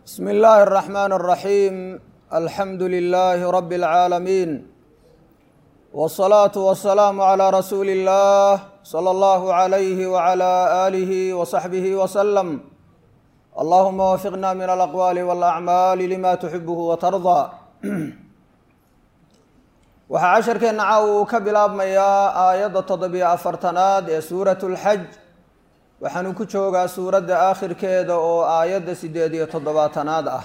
بسم الله الرحمن الرحيم الحمد لله رب العالمين والصلاة والسلام على رسول الله صلى الله عليه وعلى آله وصحبه وسلم اللهم وفقنا من الأقوال والأعمال لما تحبه وترضى waxaa casharkeenna caawa uu ka bilaabmayaa aayadda toddobiyo afartanaad ee suuratu lxaj waxaanu ku joogaa suuradda aakhirkeeda oo aayadda siddeed iyo toddobaatanaad ah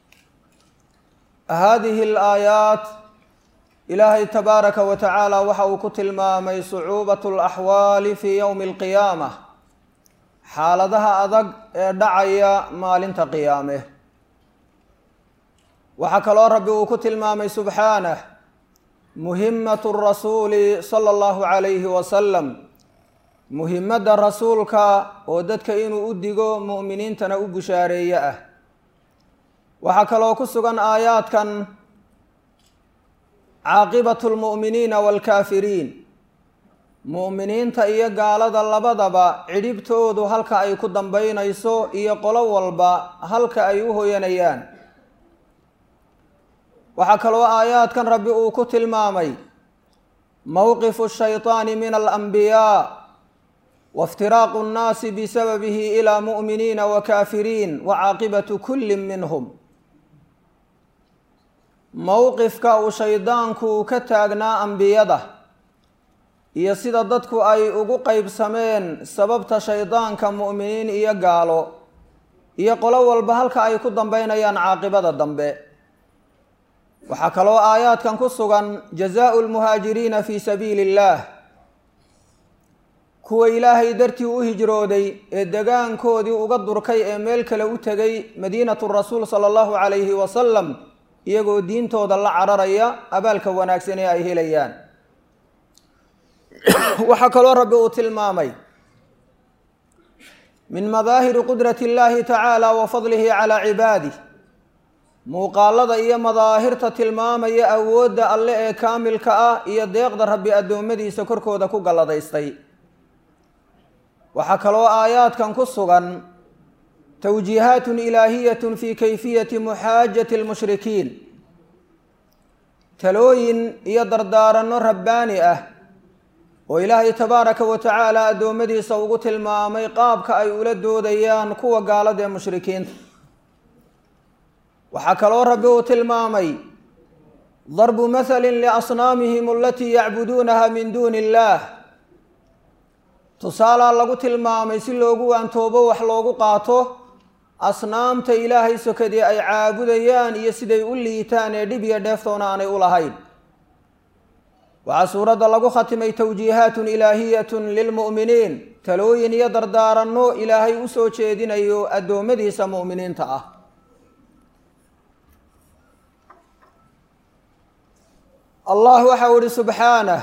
haadihi alaayaat ilaahay tabaaraka wa tacaala waxa uu ku tilmaamay sucuubatu alaxwaali fii yowmi alqiyaama xaaladaha adag ee dhacaya maalinta qiyaame waxaa kaloo rabbi uu ku tilmaamay subxaanah muhimatu rasuuli sala allahu calayhi wasalam muhimadda rasuulka oo dadka inuu u digo mu'miniintana u bushaareeye ah waxaa kaloo ku sugan aayaadkan caaqibatu lmu'miniina waalkaafiriin mu'miniinta iyo gaalada labadaba cidhibtoodu halka ay ku dambaynayso iyo qolo walba halka ay u hoyanayaan waxaa kaloo aayaadkan rabbi uu ku tilmaamay mowqifu shayطaani min alanbiyaa waاftiraaqu اnnaasi bisababihi ilaa mu'miniina wa kaafiriin wa caaqibatu kulli minhum mowqifka uu shaydaanku ka taagnaa ambiyada iyo sida dadku ay ugu qeybsameen sababta shaydaanka mu'miniin iyo gaalo iyo qolo walba halka ay ku dambeynayaan caaqibada dambe waxaa kaloo aayaadkan ku sugan jazaau lmuhaajiriina fii sabiili illaah kuwa ilaahay dartii u hijrooday ee degaankoodii uga durkay ee meel kale u tegay madiinatu rasuul sala allahu calayhi wasalam iyagoo diintooda la cararaya abaalka wanaagsan ee ay helayaan waxaa kaloo rabbi uu tilmaamay min madaahiri qudrati illahi tacaala wa fadlihi calaa cibaadih muuqaalada iyo madaahirta tilmaamaya awoodda alle ee kaamilka ah iyo deeqda rabbi addoommadiisa korkooda ku galladaystay waxaa kaloo aayaadkan ku sugan towjiihaatun ilaahiyatun fii kayfiyati muxaajati lmushrikiin talooyin iyo dardaaranno rabbaani ah oo ilaahay tabaaraka wa tacaala addoommadiisa ugu tilmaamay qaabka ay ula doodayaan kuwa gaalada ee mushrikiinta waxaa kaloo rabbi uu tilmaamay darbu mathalin liasnaamihim alatii yacbuduunaha min duuni illaah tusaalaa lagu tilmaamay si loogu waantoobo wax loogu qaato asnaamta ilaahay sokadii ay caabudayaan iyo siday u liitaan ee dhib iyo dheeftoona aanay u lahayn waxaa suuradda lagu khatimay towjiihaatun ilaahiyatun lilmu'miniin talooyin iyo dardaaranno ilaahay u soo jeedinayo addoommadiisa mu'miniinta ah allah waxau ihi subxaanah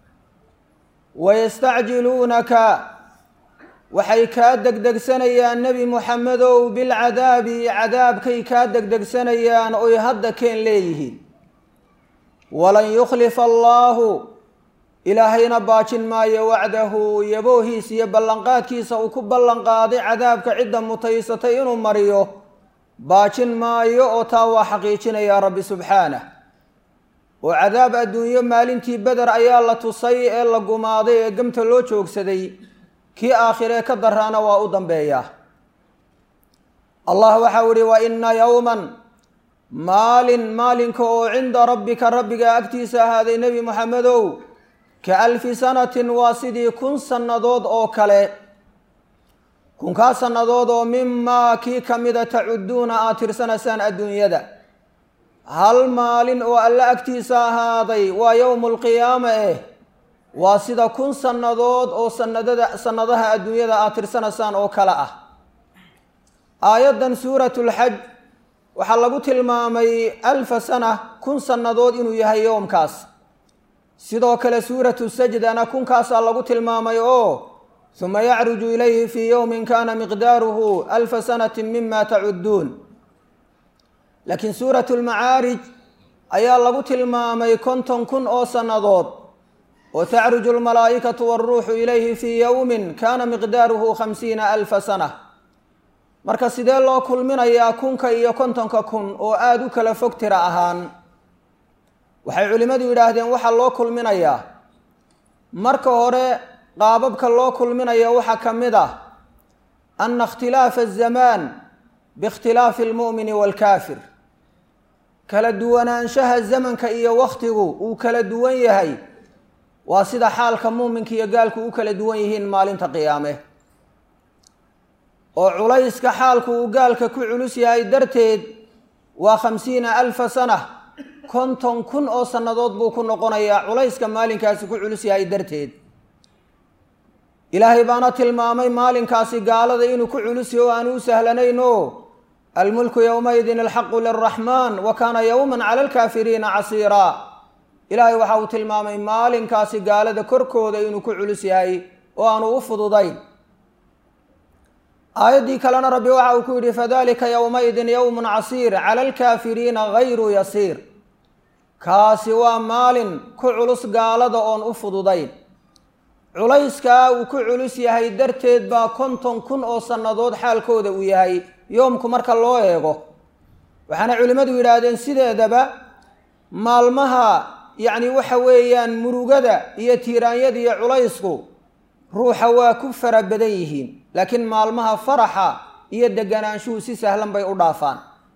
wayastacjiluunaka waxay kaa degdegsanayaan nebi muxamedow bilcadaabi cadaabkay kaa degdegsanayaan oy hadda keen leeyihiin walan yukhlifa allaahu ilaahayna baajin maayo wacdahu yaboohiis iyo ballanqaadkiisa uu ku ballanqaaday cadaabka cidda mutaysatay inuu mariyo baajin maayo oo taa waa xaqiijinayaa rabbi subxaanah oo cadaab adduunyo maalintii beder ayaa la tusay ee la gumaaday ee gemta loo joogsaday kii aakhiree ka daraana waa u dambeeyaa allah waxau ihi wa inna yowman maalin maalinka oo cinda rabbika rabbiga agtiisa ahaaday nebi moxamedow ka alfi sanatin waa sidii kun sannadood oo kale kunkaa sannadood oo mimaa kii ka mida tacudduuna aad tirsanaysaan adduunyada hal maalin oo alle agtiisa ahaaday waa yowmu alqiyaama eh waa sida kun sannadood oo sanadada sannadaha adduunyada aad tirsanaysaan oo kale ah aayaddan suuratu lxaj waxaa lagu tilmaamay alfa sana kun sannadood inuu yahay yowmkaas sidoo kale suuratu sajdana kunkaasaa lagu tilmaamay oo huma yacruju ilayhi fii yowmin kana miqdaaruhu alfa sanatin mima tacudduun laakiin suuratu lmacaarij ayaa lagu tilmaamay konton kun oo sannadood oo tacruju lmalaa'ikatu waaruuxu ilayhi fii yowmin kana miqdaaruhu khamsiina alfa sana marka sidee loo kulminayaa kunka iyo kontonka kun oo aada u kala fog tira ahaan waxay culimmadu yidhaahdeen waxaa loo kulminayaa marka hore qaababka loo kulminaya waxaa ka mid ah ana ikhtilaafa azamaan biikhtilaafi almu'mini waalkaafir kala duwanaanshaha zamanka iyo wakhtigu uu kala duwan yahay waa sida xaalka muuminka iyo gaalku u kala duwan yihiin maalinta qiyaame oo culayska xaalku uu gaalka ku culus yahay darteed waa khamsiina alfa sana konton kun oo sannadood buu ku noqonayaa culayska maalinkaasi ku culus yahay darteed ilaahay baana tilmaamay maalinkaasi gaalada inuu ku culus yaho o aanu u sahlanayn o almulku yowmaidin alxaqu liraxmaan wa kaana yowman cala alkaafiriina casiiraa ilaahay waxa uu tilmaamay maalinkaasi gaalada korkooda inuu ku culus yahay oo aanu u fududayn aayaddii kalena rabbi waxa uu ku yidhi fadalika yowmaidin yowmun casiir cala alkaafiriina gayru yasiir kaasi waa maalin ku culus gaalada oon u fududayn culayskaa uu ku culus yahay darteed baa konton kun oo sannadood xaalkooda uu yahay yoomku marka loo eego waxaana culimmadu yidhaahdeen sideedaba maalmaha yacni waxa weeyaan murugada iyo tiiraanyada iyo culaysku ruuxa waa ku fara badan yihiin laakiin maalmaha faraxa iyo deganaanshuhu si sahlan bay u dhaafaan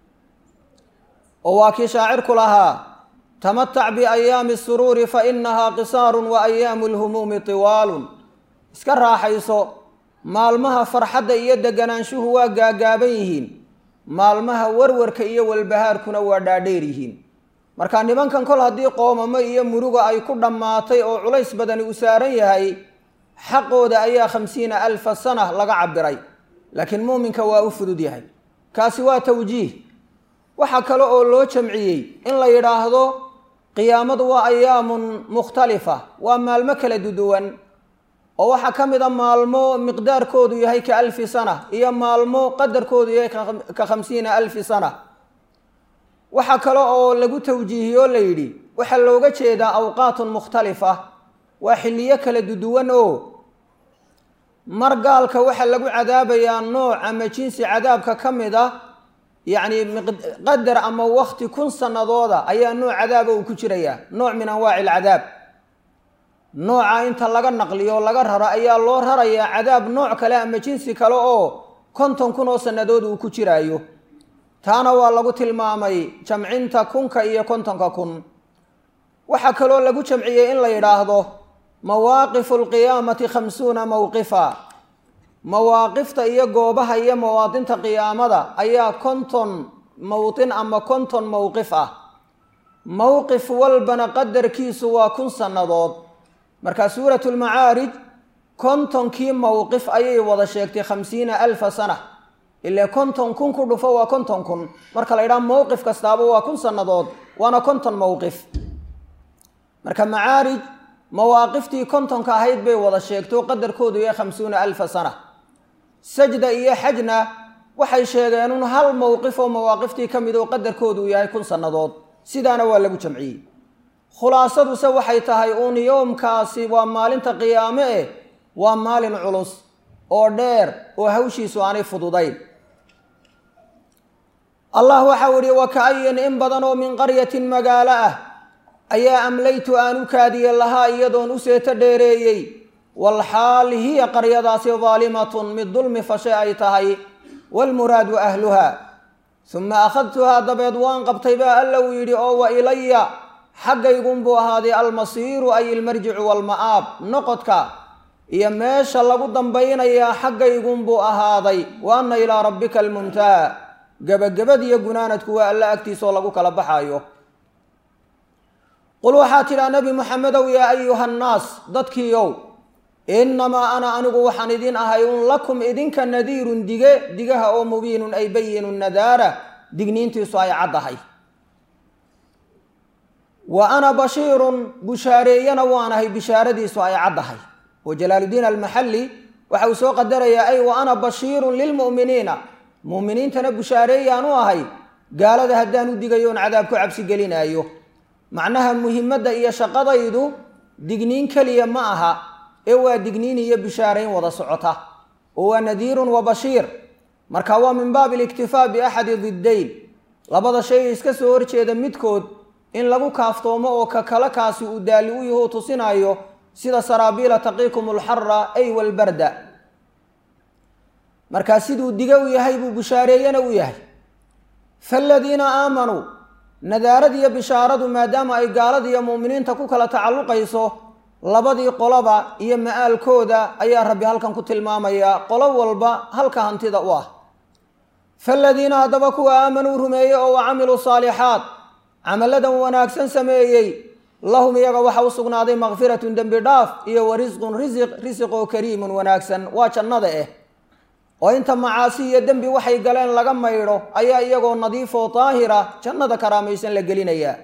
oo waa kii shaacirku lahaa tamatac biayaami suruuri fa inahaa qisaarun wa ayaamu lhumuumi tiwaalun iska raaxayso maalmaha farxadda iyo deganaanshuhu waa gaagaaban yihiin maalmaha warwarka iyo walbahaarkuna waa dhaadheer yihiin marka nimankan kol haddii qoomamo iyo muruga ay ku dhammaatay oo culays badani u saaran yahay xaqooda ayaa khamsiina alfa sana laga cabiray laakiin muuminka waa u fudud yahay kaasi waa tawjiih waxaa kale oo loo jamciyey in la yidhaahdo qiyaamadu waa ayaamun mukhtalifa waa maalmo kala duduwan oo waxaa ka mid a maalmo miqdaarkoodu yahay ka alfi sana iyo maalmo qadarkoodu yahay ka khamsiina alfi sana waxaa kale oo lagu tawjiihiyoo la yidhi waxaa looga jeedaa awqaatun mukhtalifa waa xilliyo kala duduwan oo mar gaalka waxaa lagu cadaabayaa nooc ama jinsi cadaabka ka mid a yacni qadar ama wakti kun sanadooda ayaa nooc cadaaba uu ku jirayaa nooc min anwaaci alcadaab nooca inta laga naqliyo laga raro ayaa loo rarayaa cadaab nooc kale ama jinsi kale oo konton kun oo sannadood uu ku jiraayo taana waa lagu tilmaamay jamcinta kunka iyo kontonka kun waxaa kaloo lagu jamciyey in la yidhaahdo mawaaqifu alqiyaamati khamsuuna mowqifa mawaaqifta iyo goobaha iyo mawaadinta qiyaamada ayaa konton mowdin ama konton mowqif ah mowqif walbana qadarkiisu waa kun sannadood marka suuratu lmacaarij kontonkii mowqif ayay wada sheegtay khamsiina alfa sana ilaa konton kun ku dhufo waa konton kun marka la ydhaha mowqif kastaaba waa kun sannadood waana konton mowqif marka macaarij mawaaqiftii kontonka ahayd bay wada sheegto qadarkoodu yahay khamsuuna alfa sana sajda iyo xajna waxay sheegeen un hal mowqif oo mawaaqiftii ka mid oo qadarkoodu yahay kun sannadood sidaana waa lagu jamciyey khulaasaduse waxay tahay uun yoomkaasi waa maalinta qiyaame eh waa maalin culus oo dheer oo hawshiisu aanay fududayn allah waxau ihi waka'ayin in badan oo min qaryatin magaalo ah ayaa amlaytu aan u kaadiye lahaa iyadoon u seeto dheereeyey walxaal hiya qaryadaasi daalimatun mid dulmi fashe ay tahay waalmuraadu ahluha suma akhadtuhaa dabeed waan qabtay baa alla uu yidhi oo wa ilaya xaggaygunbuu ahaaday almasiiru ay ilmarjicu waalma'aab noqodka iyo meesha lagu dambaynayaa xaggaygunbuu ahaaday wa anna ilaa rabbika almuntaha gebagabadiyo gunaanadku waa alla agtiisaoo lagu kala baxayo qul waxaa tidhaa nebi moxamedow yaa ayuha nnaas dadkiiow innamaa ana anigu waxaan idin ahay un lakum idinka nadiirun dige digaha oo mubiinun ay bayinun nadaara digniintiisu ay caddahay wa ana bashiirun bushaareeyana waanahay bishaaradiisu ay caddahay oo jalaaludiin almaxalli waxa uu soo qadarayaa ay wa ana bashiirun lilmu'miniina mu'miniintana bushaareeyaan u ahay gaalada haddaan u digayoon cadaab ku cabsi gelinaayo macnaha muhimadda iyo shaqadaydu digniin keliya ma aha ee waa digniin iyo bishaarayn wada socota oo waa nadiirun wa bashiir marka waa min baabi aliktifaa biaxadi diddayn labada shay iska soo horjeeda midkood in lagu kaaftoomo oo ka kale kaasi uu daali u yaho tusinaayo sida saraabiila taqiikum alxara ay walbarda markaa siduu diga u yahay buu bushaareeyana u yahay faaladiina aamanuu nadaarad iyo bishaaradu maadaama ay gaalada iyo mu'miniinta ku kala tacalluqayso labadii qoloba iyo ma'aalkooda ayaa rabbi halkan ku tilmaamayaa qolo walba halka hantida u ah faaladiina haddaba kuwa aamanuu rumeeyey oo wa camiluu saalixaat camalladan wanaagsan sameeyey lahum iyaga waxa u sugnaaday makfiratun dembi dhaaf iyo wa risqun risiq risiqoo kariimun wanaagsan waa jannada eh oo inta macaasi iyo dembi waxay galeen laga maydho ayaa iyagoo nadiifoo daahira jannada karaamaysan la gelinayaa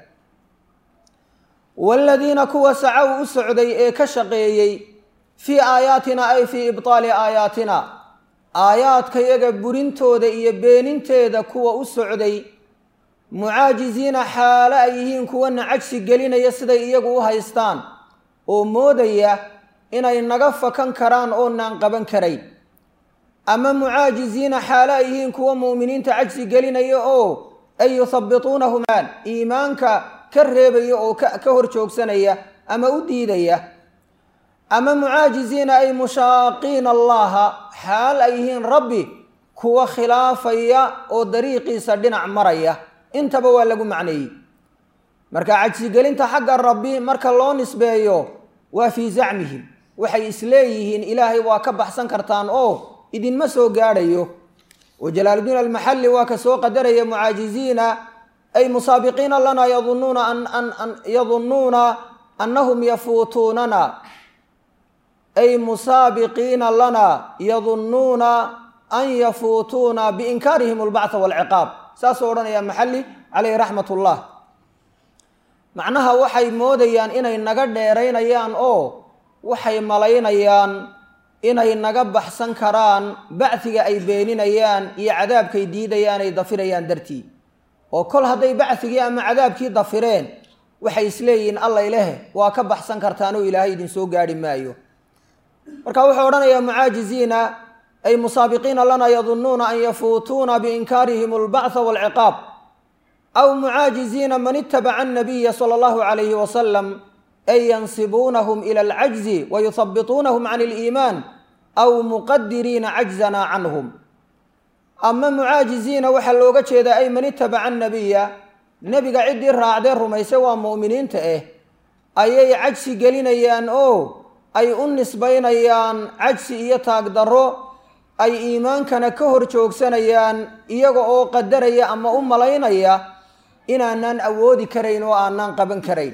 waaladiina kuwa sacow u socday ee ka shaqeeyey fii aayaatina ay fii ibtaali aayaatina aayaadkayaga burintooda iyo beeninteeda kuwa u socday mucaajiziina xaalo ay yihiin kuwana cajsi gelinaya siday iyagu u haystaan oo moodaya inay naga fakan karaan oonaan qaban karayn ama mucaajiziina xaalo ay yihiin kuwa mu'miniinta cajsi gelinaya oo ay yuhabbituunahum iimaanka ka reebaya oo ka hor joogsanaya ama u diidaya ama mucaajiziina ay mushaaqiina allaha xaal ay yihiin rabbi kuwa khilaafaya oo dariiqiisa dhinac maraya intaba waa lagu macneeyey marka cajsigelinta xagga rabbi marka loo nisbeeyo waa fii zacmihim waxay isleeyihiin ilaahay waa ka baxsan kartaan oo idinma soo gaadhayo oo jalaaludiin almaxalli waa ka soo qadaraya mucaajiziina ay musaabiqiina lana yadunuuna yadunnuuna annahum yafuutuunana ay musaabiqiina lana yadunnuuna an yafuutuuna biinkaarihim albactha waalciqaab saasuu odhanaya maxalli caleyhi raxmat ullah macnaha waxay moodayaan inay naga dheeraynayaan oo waxay malaynayaan inay naga baxsan karaan bacdiga ay beeninayaan iyo cadaabkay diidayaan ay dafirayaan dartii oo kol hadday bacdigii ama cadaabkii dafireen waxay isleeyihiin allay leh waa ka baxsan kartaanoo ilaahay idinsoo gaadhi maayo marka wuxuu odhanayaa mucaajiziina ay musaabiqiina lana yadunnuuna an yafuutuuna biinkaarihim albactha waalciqaab aw mucaajiziina man itabaca annabiya sala allahu calayhi wasalam ay yansibuunahum ila alcajzi wa yuhabbituunahum can aliimaan aw muqadiriina cajzana canhum ama mucaajiziina waxaa looga jeedaa ay man itabaca annabiya nebiga ciddii raacdee rumaysay waa mu'miniinta ah ayay cajsi gelinayaan oo ay u nisbaynayaan cajsi iyo taagdarro ay iimaankana ka hor joogsanayaan iyaga oo qadaraya ama u malaynaya inaanaan awoodi karayn oo aanaan qaban karayn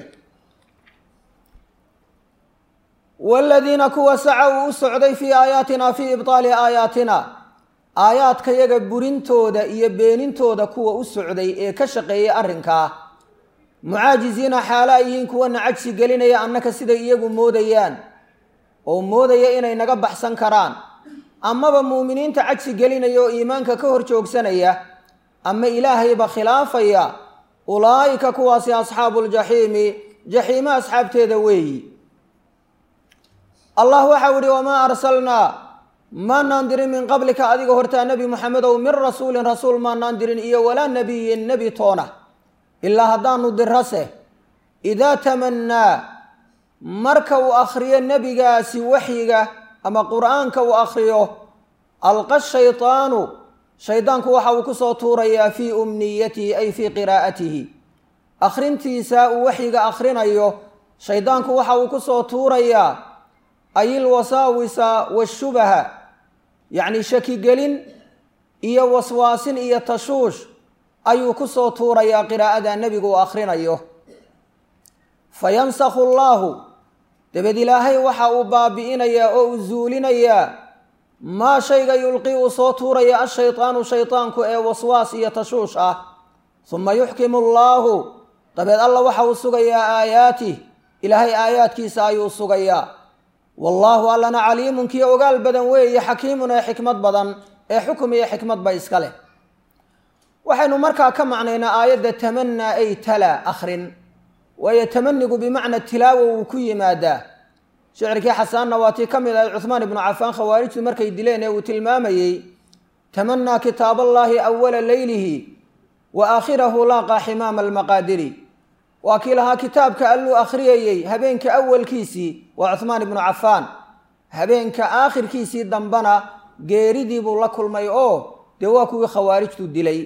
waaladiina kuwa sacow u socday fii aayaatina fii ibtaali aayaatina aayaadkayaga burintooda iyo beenintooda kuwa u socday ee ka shaqeeyay arrinkaa mucaajiziina xaalo ay yihiin kuwana cajsi gelinaya annaka siday iyagu moodayaan oo moodaya inay naga baxsan karaan amaba muuminiinta cajsi gelinaya oo iimaanka ka hor joogsanaya ama ilaahayba khilaafaya ulaa'ika kuwaasi asxaabu ljaxiimi jaxiime asxaabteeda weeyi allah waxau ihi wamaa arsalnaa maanaan dirin min qablika adiga hortaa nebi muxamedow min rasuulin rasuul maanaan dirin iyo walaa nebiyin nebi toona ilaa haddaanu dirase idaa tamannaa marka uu akhriyo nebigaasi waxyiga ama qur'aanka uu akhriyo alqa shaytaanu shaydaanku waxa uu kusoo tuurayaa fii umniyatihi ay fii qiraa'atihi akhrintiisa uu waxyiga akhrinayo shaydaanku waxa uu kusoo tuurayaa ay ilwasaawisa washubaha yacni shakigelin iyo waswaasin iyo tashuush ayuu kusoo tuurayaa qiraa'ada nebigu uu akhrinayo fa yansakhu allaahu dabeed ilaahay waxa uu baabi'inayaa oo uu zuulinayaa maa shayga yulqi uu soo tuuraya ashaytaanu shaytaanku ee waswaas iyo tashuush ah suma yuxkimu allaahu dabeed alla waxa uu sugayaa aayaatih ilaahay aayaadkiisa ayuu sugayaa wallaahu allana caliimun kii ogaal badan weeye xakiimun ee xikmad badan ee xukum iyo xikmadba iska leh waxaynu markaa ka macnaynaa aayadda tamanaa ay tala akhrin waayo tamanigu bimacna tilaawa wuu ku yimaadaa shicirkii xasaanna waa tii ka mid ahayd cuhmaan ibnu cafaan khawaarijtu markay dileen ee uu tilmaamayey tamanaa kitaab allaahi awala leylihi wa aakhirahu laaqaa ximaama almaqaadiri waa kii lahaa kitaabka alluu akhriyayey habeenka awalkiisii waa cuhmaan ibnu cafaan habeenka aakhirkiisii dambana geeridii buu la kulmay oo dee waa kuwii khawaarijtu dilay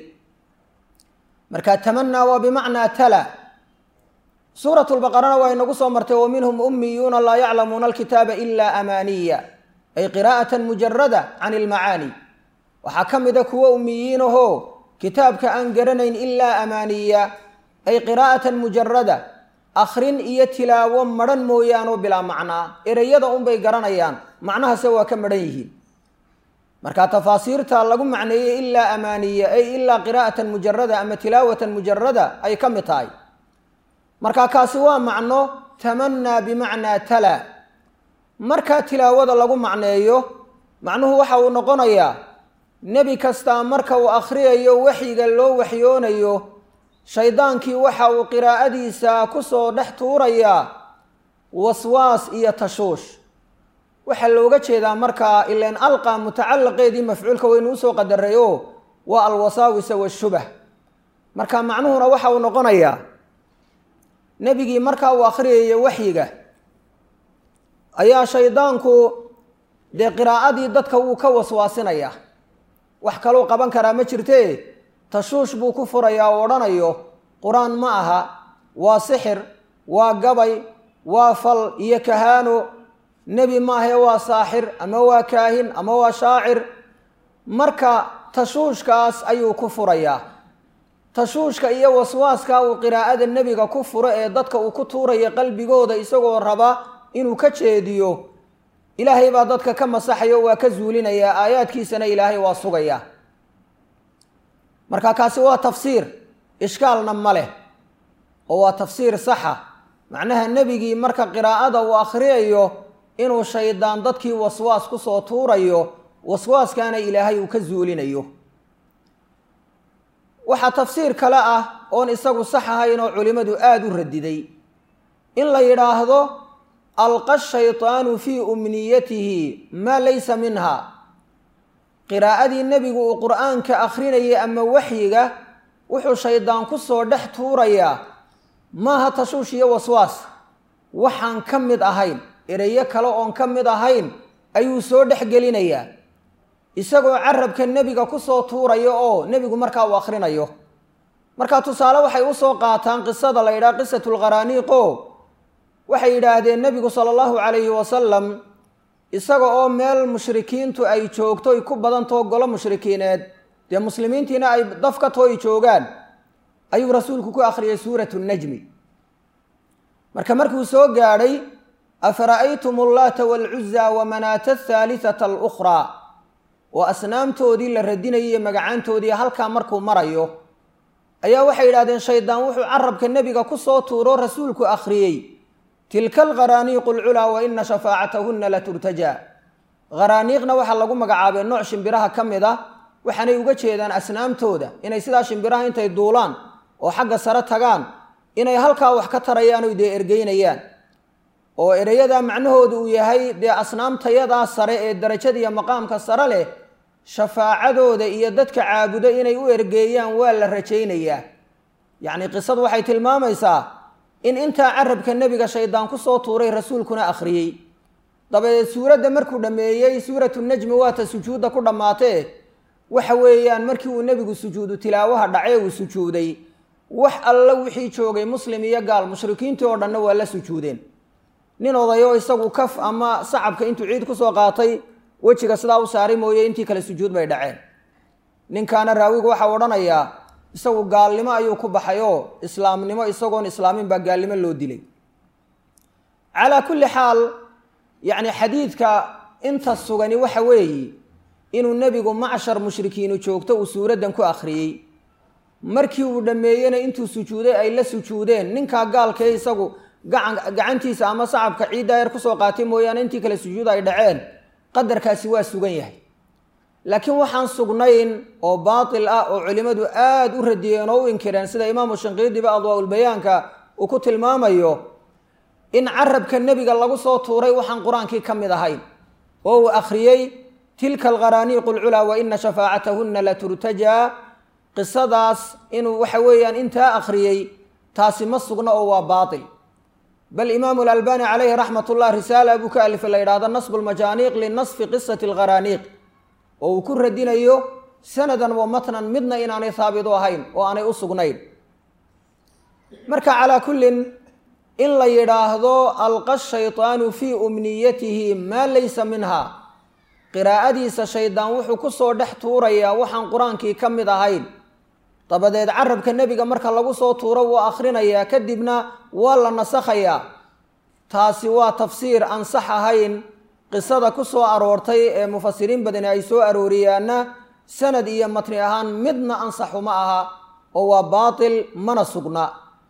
marka tamanaa waa bimacnaa tala suurat lbaqarana waa inagu soo martay wa minhum ummiyuuna laa yaclamuuna alkitaaba ila amaaniya ay qiraa'atan mujarada can ilmacaani waxaa ka mida kuwo ummiyiin ahoo kitaabka aan garanayn ilaa amaaniya ay qiraa'atan mujarada akhrin iyo tilaawo madhan mooyaanoo bilaa macnaa ereyada unbay garanayaan macnahase waa ka madhan yihiin marka tafaasiirta lagu macneeyey ilaa amaaniya ay ilaa qiraa'atan mujarada ama tilaawatan mujarada ay ka mid tahay marka kaasi waa macno tamanaa bimacnaa tala markaa tilaawada lagu macneeyo macnuhu waxa uu noqonayaa nebi kastaa marka uu akhriyayo waxyiga loo waxyoonayo shaydaankii waxa uu qiraa'adiisa ku soo dhex tuurayaa waswaas iyo tashuush waxaa looga jeedaa markaa ilan alqa mutacalaqeedii mafcuulka waynu usoo qadaray oo waa alwasaawisa washubah marka macnuhuna waxa uu noqonayaa nebigii markaa uu akhriyayo waxyiga ayaa shaydaanku dee qiraa'adii dadka wuu ka waswaasinayaa wax kaluu qaban karaa ma jirtee tashuush buu ku furayaa oo odhanayo qur-aan ma aha waa sixir waa gabay waa fal iyo kahaano nebi maahae waa saaxir ama waa kaahin ama waa shaacir marka tashuushkaas ayuu ku furayaa tashuushka iyo waswaaska uu qiraa'ada nebiga ku furo ee dadka uu ku tuuraya qalbigooda isagoo raba inuu ka jeediyo ilaahay baa dadka ka masaxayo waa ka zuulinayaa aayaadkiisana ilaahay waa sugaya marka kaasi waa tafsiir ishkaalna ma leh oo waa tafsiir saxa macnaha nebigii marka qiraa'ada uu akhriyayo inuu shaydaan dadkii waswaas kusoo tuurayo waswaaskaana ilaahay uu ka zuulinayo waxaa tafsiir kale ah oon isagu sax ahayn oo culimmadu aada u radiday in la yidhaahdo alqa shaytaanu fii umniyatihi maa laysa minha qiraa'adii nebigu uu qur'aanka akhrinayay ama waxyiga wuxuu shaydaan ku soo dhex tuurayaa maaha tashuush iyo waswaas waxaan ka mid ahayn ereyo kale oon ka mid ahayn ayuu soo dhex gelinayaa isagoo carabka nebiga kusoo tuurayo oo nebigu markaa uu akhrinayo marka tusaale waxay usoo qaataan qisada la yidhaha qisatulqaraaniiqo waxay yidhaahdeen nebigu sala allahu calayhi wasalam isaga oo meel mushrikiintu ay joogto ay ku badantao golo mushrikiineed dee muslimiintiina ay daf ka tooy joogaan ayuu rasuulku ku akhriyay suuratu najmi marka markuu soo gaadhay afara'aytum allaata waalcuza wamanaata athaalitata alukhraa oo asnaamtoodii la radinayay magacaantoodii halkaa markuu marayo ayaa waxay yidhahdeen shaydaan wuxuu carabka nebiga ku soo tuuro rasuulku akhriyey tilka alqaraaniiqu alculaa wa ina shafaacatahunna la turtajaa qaraaniiqna waxaa lagu magacaabay nooc shimbiraha ka mid ah waxaanay uga jeedaan asnaamtooda inay sidaa shimbiraha intay duulaan oo xagga sare tagaan inay halkaa wax ka tarayaan oy dee ergeynayaan oo ereyada macnahoodu uu yahay dee asnaamtayadaa sare ee darajada iyo maqaamka sare leh shafaacadooda iyo dadka caabudo inay u ergeeyaan waa la rajaynayaa yacni qisadu waxay tilmaamaysaa in intaa carabka nebiga shaydaan kusoo tuuray rasuulkuna akhriyey dabadeed suuradda markuu dhammeeyey suuratu najmi waata sujuudda ku dhammaatee waxa weeyaan markii uu nebigu sujuudu tilaawaha dhacee uu sujuuday wax alla wixii joogay muslim iyo gaal mushrikiintii oo dhanna waa la sujuudeen nin odayo isagu kaf ama sacabka intuu ciid kusoo qaatay wejiga sidaa u saaray mooye intii kale sujuud bay dhaceen ninkaana raawigu waxau odhanayaa isagu gaalnimo ayuu ku baxay oo islaamnimo isagoon islaamin baa gaalnimo loo dilay calaa kulli xaal yacni xadiidka inta sugani waxa weeye inuu nebigu macshar mushrikiinu joogto uu suuraddan ku akhriyey markii uu dhammeeyena intuu sujuuday ay la sujuudeen ninkaa gaalkee isagu gacan gacantiisa ama sacabka ciiddaa yar kusoo qaatay mooyaane intii kale sujuud ay dhaceen qadarkaasi waa sugan yahay laakiin waxaan sugnayn oo baatil ah oo culimmadu aada u radiyeen oo u inkireen sida imaamu shanqiidiba adwaa-ulbayaanka uu ku tilmaamayo in carabka nebiga lagu soo tuuray waxaan qur-aankii ka mid ahayn oo uu akhriyey tilka alqaraaniiqu alculaa wa ina shafaacatahunna la turtajaa qisadaas inuu waxa weeyaan intaa akhriyey taasi ma sugna oo waa baatil bal imaamu alalbani calayhi raxmat ullah risaala buu ka alifay la yidhahdo nasbu lmajaaniiq linasfi qisati alqaraaniiq oo uu ku radinayo sanadan wa matnan midna inaanay haabit u ahayn oo aanay u sugnayn marka calaa kullin in la yidhaahdo alqa shaytaanu fii umniyatihi maa laysa minha qiraa'adiisa shaydaan wuxuu ku soo dhex tuurayaa waxaan qur-aankii ka mid ahayn dabadeed carabka nebiga marka lagu soo tuuro wuu akhrinayaa kadibna waa la nasakhayaa taasi waa tafsiir aan sax ahayn qisada ku soo aroortay ee mufasiriin badani ay soo arooriyaanna sanad iyo matni ahaan midna ansaxu ma aha oo waa baatil mana sugna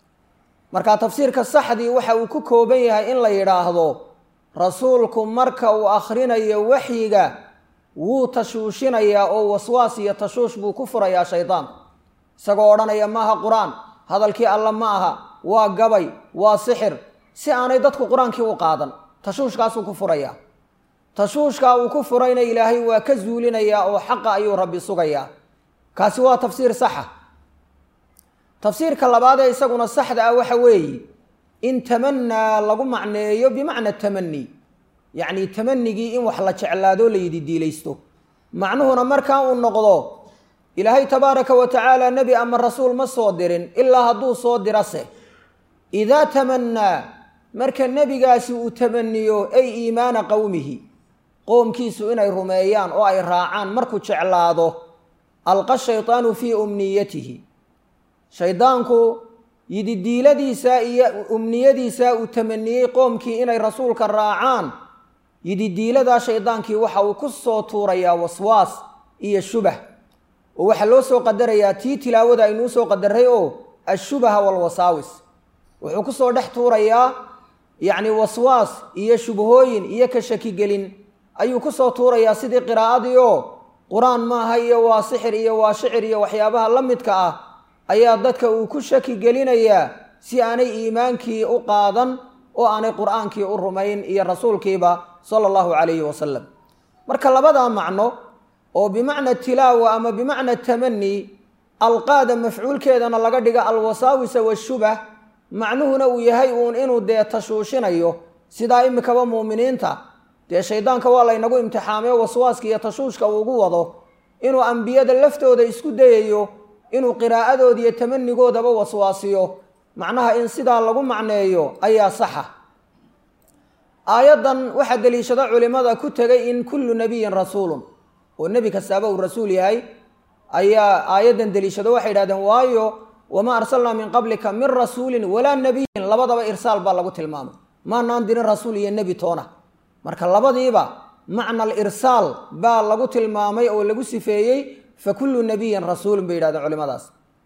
marka tafsiirka saxdii waxa uu ku kooban yahay in la yidhaahdo rasuulku marka uu akhrinayo waxyiga wuu tashuushinayaa oo waswaas iyo tashuush buu ku furayaa shaydaanku isagoo odhanaya maaha qur-aan hadalkii alla ma aha waa gabay waa sixir si aanay dadku qur-aankii u qaadan tashuushkaasuu ku furayaa tashuushkaa uu ku furayna ilaahay waa ka zuulinayaa oo xaqa ayuu rabbi sugayaa kaasi waa tafsiir saxa tafsiirka labaad ee isaguna saxda ah waxa weeye in tamanaa lagu macneeyo bimacna tamani yacni tamanigii in wax la jeclaado layidi diilaysto macnuhuna markaa uu noqdo ilaahay tabaaraka wa tacaala nebi ama rasuul ma soo dirin ilaa hadduu soo dirase idaa tamanaa marka nebigaasi uu tamaniyo ay iimaana qowmihi qoomkiisu inay rumeeyaan oo ay raacaan markuu jeclaado alqa shaytaanu fii umniyatihi shaydaanku yididiiladiisa iyo umniyadiisa uu tamaniyey qoomkii inay rasuulka raacaan yididiiladaa shaydaankii waxa uu ku soo tuurayaa waswaas iyo shubah oo waxaa loo soo qadarayaa tii tilaawada aynuu soo qadaray oo ashubaha walwasaawis wuxuu ku soo dhex tuurayaa yacni waswaas iyo shubhooyin iyo ka shakigelin ayuu ku soo tuurayaa sidii qiraa'adii oo qur-aan maaha iyo waa sixir iyo waa shicir iyo waxyaabaha la midka ah ayaa dadka uu ku shaki gelinayaa si aanay iimaankii u qaadan oo aanay qur-aankii u rumayn iyo rasuulkiiba sala allahu calayhi wasalam marka labadaa macno oo bimacna tilaawa ama bimacna tamani alqaada mafcuulkeedana laga dhiga alwasaawisa washubah macnuhuna uu yahay uun inuu dee tashuushinayo sidaa imikaba muuminiinta dee shaydaanka waa laynagu imtixaamee waswaaska iyo tashuushka uu ugu wado inuu ambiyada laftooda isku dayayo inuu qiraa'adooda iyo tamanigoodaba waswaasiyo macnaha in sidaa lagu macneeyo ayaa saxa aayaddan waxaa deliishada culimada ku tegay in kullu nabiyin rasuulun oo nebi kastaaba uu rasuul yahay ayaa aayaddan deliishado waxay idhahdeen waayo wamaa arsalnaa min qablika min rasuulin walaa nabiyin labadaba irsaal baa lagu tilmaamay maanaan dirin rasuul iyo nebi toona marka labadiiba macna alirsaal baa lagu tilmaamay oo lagu sifeeyey fa kullu nabiyin rasuulun bay yidhahdeen culimadaas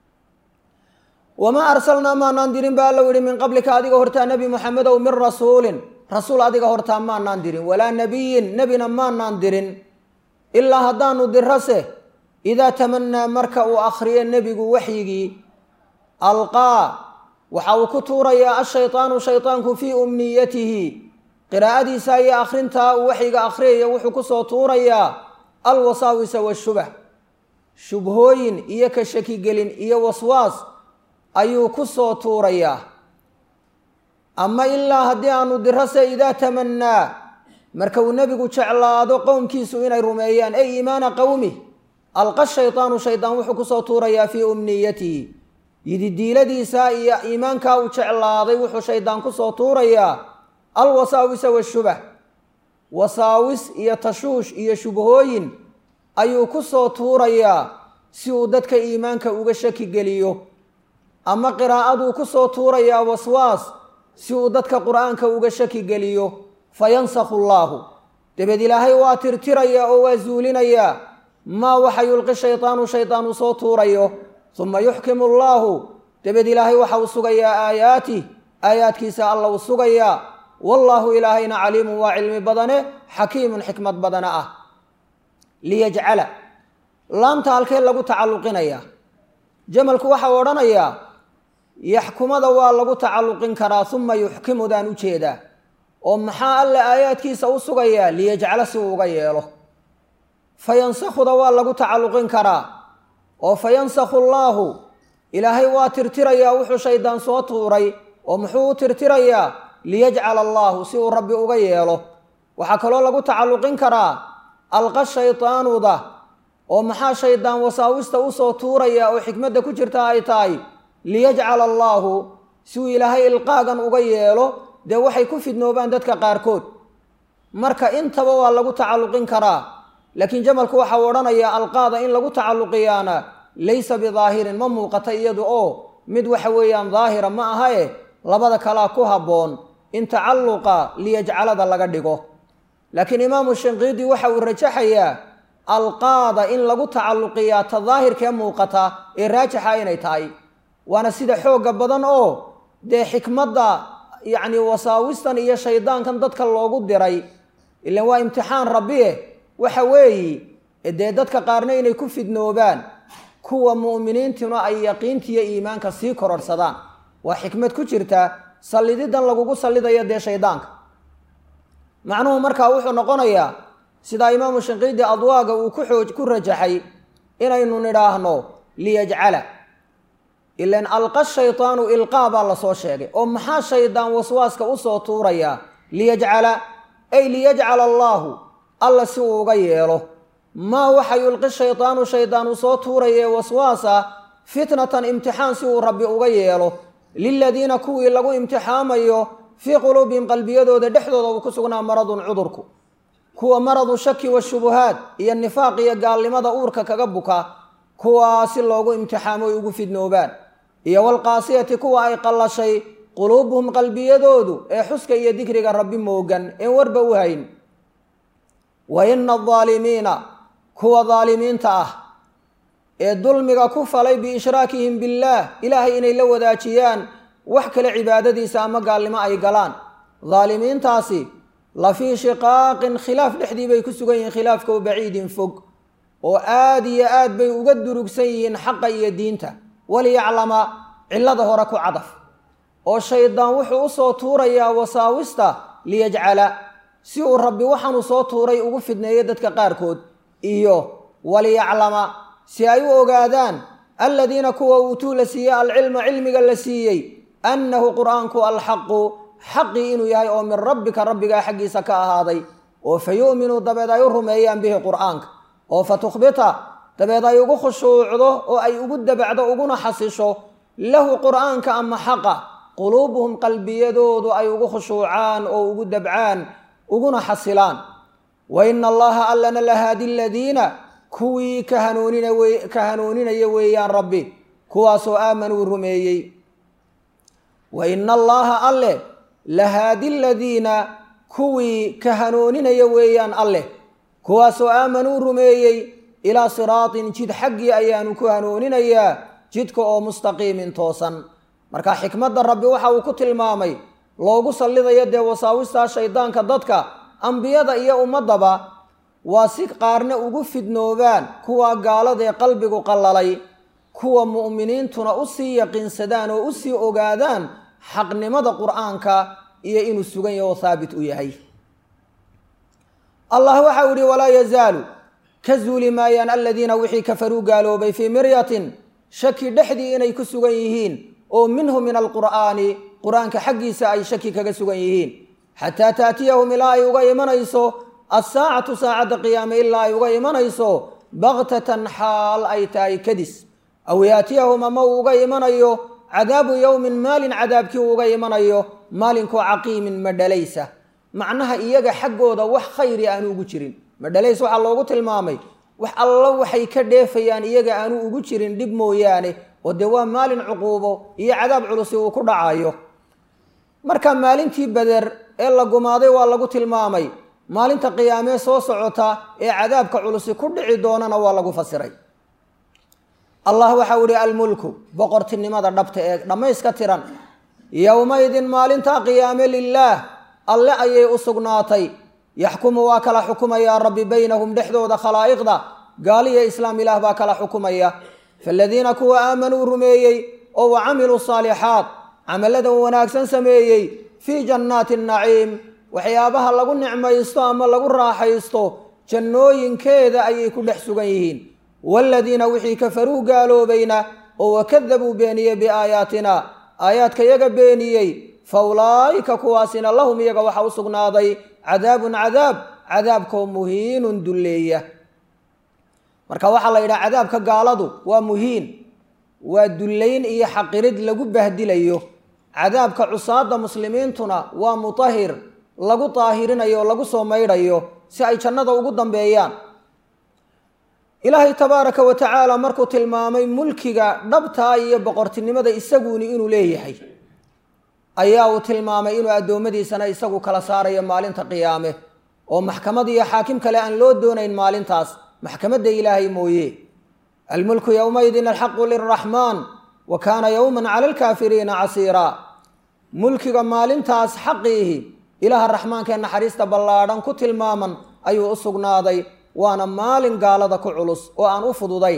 wamaa arsalnaa maanaan dirin ba allow yihi min qablika adiga hortaa nebi moxamedow min rasuulin rasuul adiga hortaa maanaan dirin walaa nebiyin nebina maanaan dirin ilaa haddaanu dirase idaa tamanaa marka uu akhriyo nebigu waxyigii alqaa waxa uu ku tuurayaa ashaytaanu shaytaanku fii umniyatihi qiraa'adiisa iyo akhrintaa uu waxyiga akhriyaya wuxuu ku soo tuurayaa alwasaawisa washubah shubhooyin iyo ka shakigelin iyo waswaas ayuu ku soo tuurayaa ama ilaa haddii aanu dirase idaa tamanaa marka uu nebigu jeclaado qowmkiisu inay rumeeyaan ay iimaana qowmi alqa shaytaanu shaydaan wuxuu kusoo tuurayaa fii umniyatihi yididiiladiisa iyo iimaankaa uu jeclaaday wuxuu shaydaan kusoo tuurayaa alwasaawisa washubah wasaawis iyo tashuush iyo shubhooyin ayuu ku soo tuurayaa si uu dadka iimaanka uga shaki geliyo ama qiraa'aduu ku soo tuurayaa waswaas si uu dadka qur-aanka uga shaki geliyo fayansakhu allaahu dabeed ilaahay waa tirtirayaa oo waa zuulinayaa maa waxa yulqi shaytaanu shaydaan uu soo tuurayo uma yuxkimu allaahu dabeed ilaahay waxa uu sugayaa aayaatih aayaadkiisa alla uu sugayaa wallaahu ilaahayna caliimun waa cilmi badane xakiimun xikmad badane ah liyajcala laamta halkee lagu tacalluqinayaa jamalku waxa uu odhanayaa yaxkumada waa lagu tacalluqin karaa uma yuxkimudaan u jeedaa oo maxaa alle aayaadkiisa u sugayaa liyajcala si uu uga yeelo fayansakhuda waa lagu tacalluqin karaa oo fayansakhu allaahu ilaahay waa tirtirayaa wuxuu shaydaan soo tuuray oo muxuu u tirtirayaa liyajcala allaahu si uu rabbi uga yeelo waxaa kaloo lagu tacalluqin karaa alqa shaydaanuda oo maxaa shaydaan wasaawista usoo tuuraya oo xikmadda ku jirta ay tahay liyajcala allaahu si uu ilaahay ilqaagan uga yeelo dee waxay ku fidnoobaan dadka qaarkood marka intaba waa lagu tacalluqin karaa laakiin jamalku waxau odhanayaa alqaada in lagu tacalluqiyaana laysa bidaahirin ma muuqata iyadu oo mid waxa weeyaan daahira ma aha e labada kalaa ku habboon in tacalluqa liyajcalada laga dhigo laakiin imaamu shinqiidi waxa uu rajaxayaa alqaada in lagu tacalluqiyaa ta daahirkee muuqata ee raajixa inay tahay waana sida xoogga badan oo dee xikmadda yacni wasaawistan iyo shaydaankan dadka loogu diray ilan waa imtixaan rabbiye waxa weeyi dee dadka qaarna inay ku fidnoobaan kuwa mu'miniintuna ay yaqiintiiyo iimaanka sii kororhsadaan waa xikmad ku jirta sallididan lagugu sallidayo dee shaydaanka macnuhu markaa wuxuu noqonayaa sidaa imaamu shinqiidi adwaaga uu ku xooj ku rajaxay inaynu nidhaahno liyajcala ilan alqa shaydaanu ilqaa baa lasoo sheegay oo maxaa shaydaan waswaaska usoo tuuraya liyajcala ay liyajcala allaahu alla si uu uga yeelo maa waxa yulqi shaydaanu shaydaan uu soo tuuraye waswaasa fitnatan imtixaan si uu rabbi uga yeelo liladiina kuwii lagu imtixaamayo fii quluubihim qalbiyadooda dhexdooda uu ku sugnaa maradun cudurku kuwa maradu shaki washubuhaad iyo nifaaq iyo gaalnimada uurka kaga buka kuwaa si loogu imtixaamo ay ugu fidnoobaan iyo walqaasiyati kuwa ay qallashay quluubuhum qalbiyadoodu ee xuska iyo dikriga rabbi moogan een warba u hayn wa ina adaalimiina kuwa daalimiinta ah ee dulmiga ku falay biishraakihim billaah ilaahay inay la wadaajiyaan wax kale cibaadadiisa ama gaalnimo ay galaan daalimiintaasi la fii shiqaaqin khilaaf dhexdii bay ku sugan yihiin khilaafkao baciidin fog oo aada iyo aad bay uga durugsan yihiin xaqa iyo diinta waliyaclama cillada hore ku cadaf oo shaydaan wuxuu usoo tuurayaa wasaawista liyajcala si uu rabbi waxaanuu soo tuuray ugu fidneeyo dadka qaarkood iyo waliyaclama si ay u ogaadaan aladiina kuwa uutuu la siiyey alcilma cilmiga la siiyey annahu qur'aanku alxaqu xaqii inuu yahay oo min rabbika rabbigaa xaggiisa ka ahaaday oo fa yu'minuu dabeed ay u rumeeyaan bihi qur'aanka oo fa tukhbita dabeed ay ugu khushuucdo oo ay ugu dabacdo uguna xasisho lahu qur'aanka ama xaqa quluubuhum qalbiyadoodu ay ugu khushuucaan oo ugu dabcaan uguna xasilaan wa ina allaha allana lahaadi aladiina kuwii ka hanuunina ka hanuuninaya weeyaan rabbi kuwaasoo aamanuu rumeeyey wa ina allaha alle lahaadi aladiina kuwii ka hanuuninaya weeyaan alleh kuwaasoo aamanuu rumeeyey ilaa siraatin jid xaggii ayaanu ku hanuuninayaa jidka oo mustaqiimin toosan marka xikmadda rabbi waxa uu ku tilmaamay loogu sallidayo dee wasaawistaa shaydaanka dadka ambiyada iyo ummaddaba waa si qaarna ugu fidnoobaan kuwa gaaladaee qalbigu qallalay kuwa mu'miniintuna usii yaqiinsadaan oo usii ogaadaan xaqnimada qur'aanka iyo inuu sugan yaho oo haabit u yahay allah waxau yihi walaa yazaalu ka zuuli maayaan aladiina wixii kafaruu gaaloobay fii miryatin shaki dhexdii inay ku sugan yihiin oo minhu min alqur'aani qur-aanka xaggiisa ay shaki kaga sugan yihiin xataa taatiyahum ilaa ay uga imanayso assaacatu saacadda qiyaame ilaa ay uga imanayso baktatan xaal ay tahay kadis aw yaatiyahum ama uu uga imanayo cadaabu yowmin maalin cadaabkii uu uga imanayo maalinkoo caqiimin madhalaysa macnaha iyaga xaggooda wax khayri aanu ugu jirin madhalays waxaa loogu tilmaamay wax allo waxay ka dheefayaan iyaga aanu ugu jirin dhib mooyaane oo dee waa maalin cuquubo iyo cadaab culusi uu ku dhacayo marka maalintii beder ee la gumaaday waa lagu tilmaamay maalinta qiyaamee soo socota ee cadaabka culusi ku dhici doonana waa lagu fasiray allah waxau ihi almulku boqortinimada dhabta ee dhammayska tiran yowmaydin maalintaa qiyaame lilaah alle ayay u sugnaatay yaxkumu waa kala xukumayaa rabbi baynahum dhexdooda khalaa'iqda gaaliya islaam ilaah baa kala xukumaya faaladiina kuwa aamanuu rumeeyey oo wa camiluu saalixaat camalladan wanaagsan sameeyey fii jannaati naciim waxyaabaha lagu nicmaysto ama lagu raaxaysto jannooyinkeeda ayay ku dhex sugan yihiin waaladiina wixii kafaruu gaaloobayna oo wakadabuu beeniyey biaayaatina aayaadka yaga beeniyey fa ulaa'ika kuwaasina lahum iyaga waxaa u sugnaaday cadaabun cadaab cadaabkoo muhiinun dulleeya marka waxaa la yidhaha cadaabka gaaladu waa muhiin waa dullayn iyo xaqirid lagu bahdilayo cadaabka cusaada muslimiintuna waa mutahir lagu daahirinayo oo lagu soo maydhayo si ay jannada ugu dambeeyaan ilaahay tabaaraka wa tacaala markuu tilmaamay mulkiga dhabtaa iyo boqortinimada isaguuni inuu leeyahay ayaa uu tilmaamay inuu addoommadiisana isagu kala saarayo maalinta qiyaame oo maxkamad iyo xaakim kale aan loo doonayn maalintaas maxkamadda ilaahay mooye almulku yowmaydin alxaqu lilraxmaan wa kaana yowman cala alkaafiriina casiiraa mulkiga maalintaas xaqiihi ilaaha raxmaanka ee naxariista ballaadhan ku tilmaaman ayuu u sugnaaday waana maalin gaalada ku culus oo aan u fududayn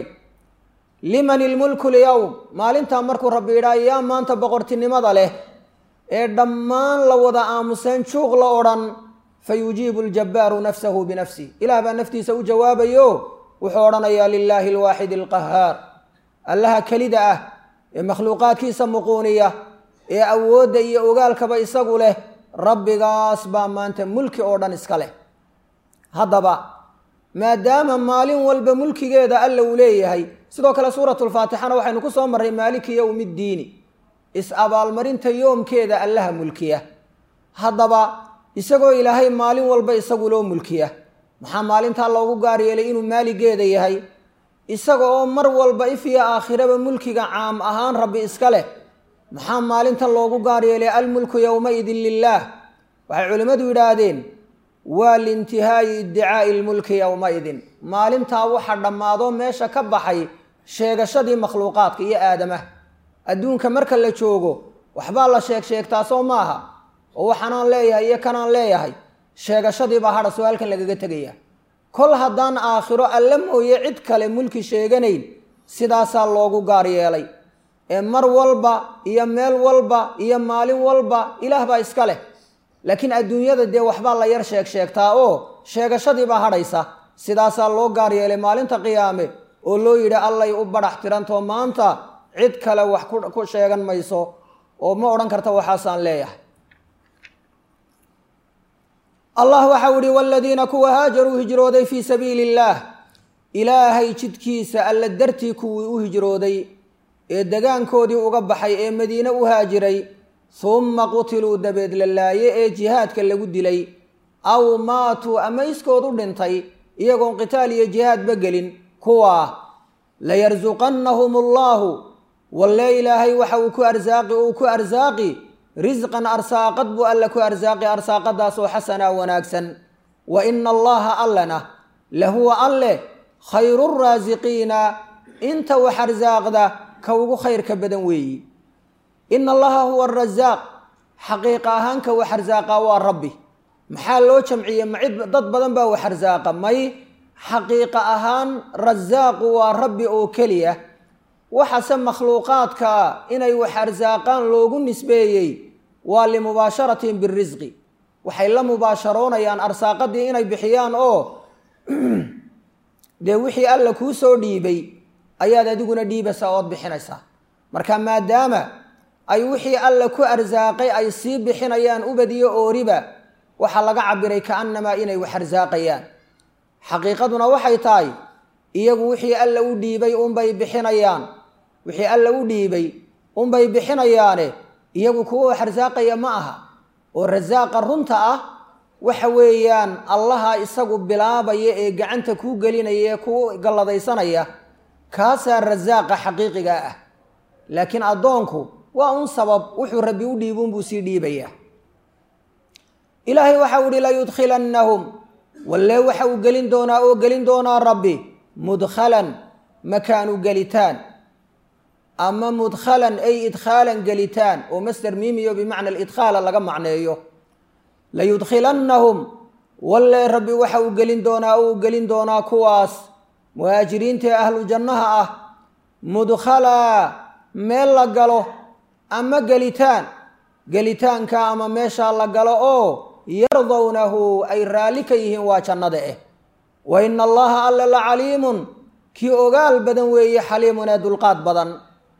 liman ilmulku lyowm maalintaa markuu rabbi yidhaa yaa maanta boqortinimada leh ee dhammaan la wada aamuseen juuq la odhan fa yujiibu aljabbaaru nafsahu binafsih ilaah baa naftiisa u jawaabayo wuxuu odhanayaa lilaahi alwaaxidi alqahaar allaha kelida ah ee makhluuqaadkiisa muquuniya ee awoodda iyo ogaalkaba isagu leh rabbigaas baa maanta mulki oo dhan iska leh haddaba maadaama maalin walba mulkigeeda alla uu leeyahay sidoo kale suuratulfaatixana waxaynu ku soo marray maaliki yowmi ddiini is-abaalmarinta yoomkeeda allaha mulkiya haddaba isagoo ilaahay maalin walba isagu loo mulkiya maxaa maalintaa loogu gaar yeelay inuu maaligeeda yahay isaga oo mar walba ifiya aakhiraba mulkiga caam ahaan rabbi iska leh maxaa maalintan loogu gaar yeelay almulku yowmaidin lilaah waxay culimmadu yidhaahdeen waa liintihaayi iddicaa'i lmulki yowmaidin maalintaa waxa dhammaado meesha ka baxay sheegashadii makhluuqaadka iyo aadamaha adduunka marka la joogo waxbaa la sheeg sheegtaa soo maaha oo waxaanaan leeyahay iyo kanaan leeyahay sheegashadiibaa hadha soo halkan lagaga tegaya kol haddaan aakhiro alla mooye cid kale mulki sheeganayn sidaasaa loogu gaar yeelay ee mar walba iyo meel walba iyo maalin walba ilaah baa iska leh laakiin adduunyada dee waxbaa la yar sheeg sheegtaa oo sheegashadiibaa hadhaysa sidaasaa loo gaar yeelay maalinta qiyaame oo loo yidhi allay u badhax tirantoo maanta cid kale wax ku sheegan mayso oo ma odhan karta waxaasaan leeyahay allah waxau ihi waladiina kuwa haajaruu hijrooday fii sabiili illaah ilaahay jidkiisa alla dartii kuwii u hijrooday ee degaankoodii uga baxay ee madiine u haajiray humma qutiluu dabeed la laaye ee jihaadka lagu dilay aw maatuu ama iskood u dhintay iyagoon qitaal iyo jihaadba gelin kuwaa layarsuqannahum allaahu walle ilaahay waxa uu ku arsaaqi uu ku arsaaqi risqan arsaaqad buu alla ku arsaaqi arsaaqadaasoo xasanaa wanaagsan wa ina allaha allana lahuwa alle khayru raasiqiina inta wax arsaaqda ka ugu khayrka badan weeyi ina allaha huwa arasaaq xaqiiqa ahaan ka wax arsaaqa waa rabbi maxaa loo jamciyey ma cid dad badan baa wax arsaaqa may xaqiiqa ahaan rasaaqu waa rabbi oo keliya waxase makhluuqaadka inay wax arsaaqaan loogu nisbeeyey waa limubaasharatin birisqi waxay la mubaasharoonayaan arsaaqadii inay bixiyaan oo dee wixii alla kuu soo dhiibay ayaad adiguna dhiibaysaa ood bixinaysaa marka maadaama ay wixii alla ku arsaaqay ay sii bixinayaan ubadiyo ooriba waxaa laga cabiray kaannamaa inay wax arsaaqayaan xaqiiqaduna waxay tahay iyagu wixii alla u dhiibay unbay bixinayaan wixii alla u dhiibay unbay bixinayaane iyagu kuwa wax arsaaqaya ma aha oo rasaaqa runta ah waxa weeyaan allaha isagu bilaabaya ee gacanta kuu gelinaya ee kuu galladaysanaya kaasaa rasaaqa xaqiiqiga ah laakiin addoonku waa un sabab wuxuu rabbi u dhiibuunbuu sii dhiibayaa ilaahay waxau ihi layudkhilannahum walle waxa uu gelin doonaa oo gelin doonaa rabbi mudkhalan makaanu gelitaan ama mudkhalan ay idkhaalan gelitaan oo master miimiyo bimacna alidkhaala laga macneeyo layudkhilannahum walle rabbi waxa uu gelin doonaa oo uu gelin doonaa kuwaas muhaajiriinta ee ahlu jannaha ah mudkhalaa meel la galo ama gelitaan gelitaanka ama meeshaa la galo oo yardawnahu ay raalli ka yihiin waa jannada eh wa ina allaha alla la caliimun kii ogaal badan weeye xaliimun ee dulqaad badan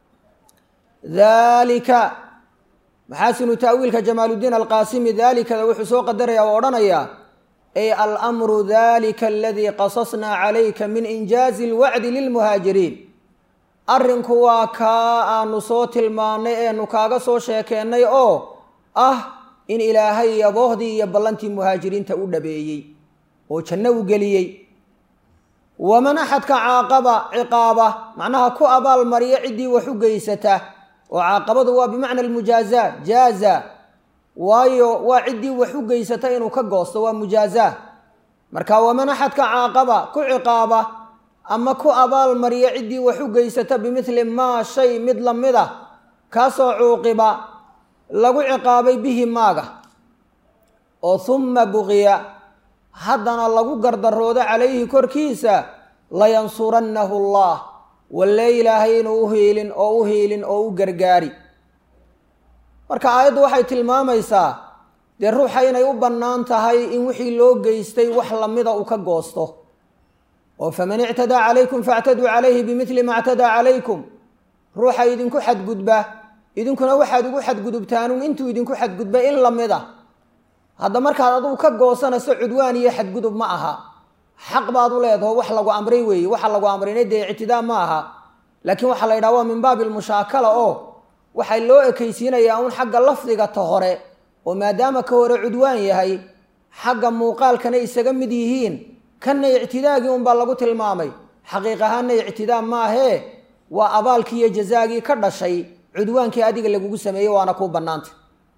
daalika maxaasinu ta'wiilka jamaaludiin alqaasimi daalikada wuxuu soo qadaraya oo odhanayaa ay almru dalika aladii qasasnaa calayka min injaazi alwacdi lilmuhaajiriin arrinku waa kaa aanu soo tilmaannay eenu kaaga soo sheekeennay oo ah in ilaahay yaboohdii iyo ballantii muhaajiriinta u dhabeeyey oo janno u geliyey waman axadka caaqaba ciqaaba macnaha ku abaal mariya ciddii wax u geysata oo caaqabadu waa bimacna almujaazaa jaaza waayo waa ciddii wax u geysata inuu ka goosto waa mujaazaa marka waman axadka caaqaba ku ciqaaba ama ku abaal mariya ciddii wax u geysata bimithli maa shay mid la mid a kaasoo cuuqiba lagu ciqaabay bihi maaga oo humma buqiya haddana lagu gardaroodo calayhi korkiisa layansurannahu allah walle ilaahay inuu u hiilin oo u hiilin oo u gargaari marka aayaddu waxay tilmaamaysaa dee ruuxa inay u bannaan tahay in wixii loo geystay wax lamida uu ka goosto oo faman ictadaa calaykum faactaduu calayhi bimithli ma ctadaa calaykum ruuxa idinku xadgudba idinkuna waxaad ugu xadgudubtaanun intuu idinku xadgudba in lamid a hadda markaad adugu ka goosanayso cudwaan iyo xadgudub ma aha xaq baad u leedaho wax lagu amray weeye waxa lagu amrayna dee ictidaa ma aha laakiin waxaa la yidhaha waa min baabi lmushaakala oo waxaa loo ekaysiinayaa un xagga lafdiga ta hore oo maadaama ka hore cudwaan yahay xagga muuqaalkana isaga mid yihiin kanna ictidaagii unbaa lagu tilmaamay xaqiiq ahaanna ictidaa maahee waa abaalkii iyo jazaagii ka dhashay cudwaankii adiga lagugu sameeyey waana kuu bannaantay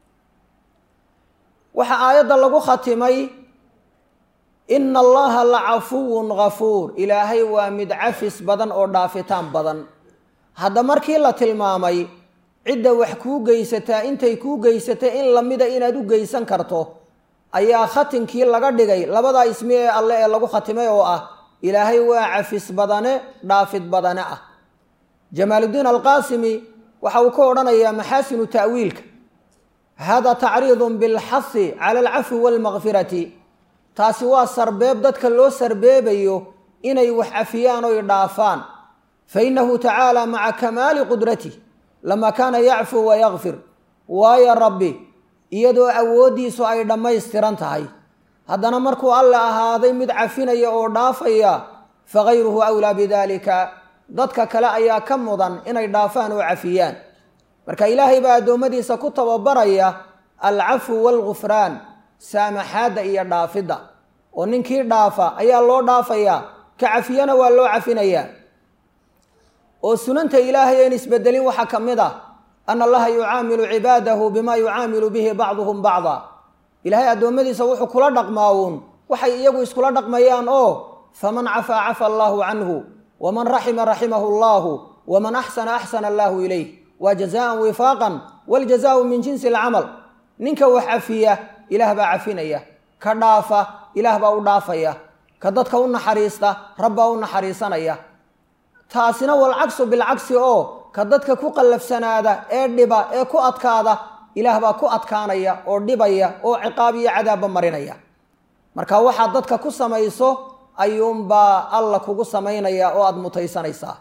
waxaa aayadda lagu khatimay ina allaha la cafuwun ghafuur ilaahay waa mid cafis badan oo dhaafitaan badan hadda markii la tilmaamay cidda wax kuu geysataa intay kuu geysatay in lamida inaad u geysan karto ayaa khatinkii laga dhigay labadaa ismi ee alle ee lagu khatimay oo ah ilaahay waa cafis badane dhaafid badane ah jamaaludiin alqaasimi waxa uu ka odhanayaa maxaasinu ta'wiilka hada tacriidun bilxahi cala alcafwi waalmakfirati taasi waa sarbeeb dadka loo sarbeebayo inay wax cafiyaan oy dhaafaan fa innahu tacaala maca kamaali qudratih lama kaana yacfuu wa yakfir waayo rabbi iyadoo awooddiisu ay dhammaystiran tahay haddana markuu alle ahaaday mid cafinaya oo dhaafaya fagayruhu awlaa bidaalika dadka kale ayaa ka mudan inay dhaafaan oo cafiyaan marka ilaahay baa addoommadiisa ku tababaraya alcafwu waalgufraan saamaxaadda iyo dhaafidda oo ninkii dhaafa ayaa loo dhaafayaa ka cafiyana waa loo cafinayaa oo sunanta ilaahay een isbedelin waxaa ka mid ah ana allaha yucaamilu cibaadahu bima yucaamilu bihi bacduhum bacda ilaahay addoommadiisa wuxuu kula dhaqmaawuun waxay iyagu iskula dhaqmayaan oo faman cafaa cafa allaahu canhu waman raxima raximahu allahu waman axsana axsana allaahu ilayh waa jazaan wifaaqan waljazaau min jinsi alcamal ninka wax cafiya ilaah baa cafinaya ka dhaafa ilaah baa u dhaafaya ka dadka u naxariista rabbaa u naxariisanaya taasina walcagsu bilcagsi oo ka dadka ku qallafsanaada ee dhiba ee ku adkaada ilaah baa ku adkaanaya oo dhibaya oo ciqaab iyo cadaabba marinaya marka waxaad dadka ku samayso ayuunbaa alla kugu samaynaya oo aada mutaysanaysaa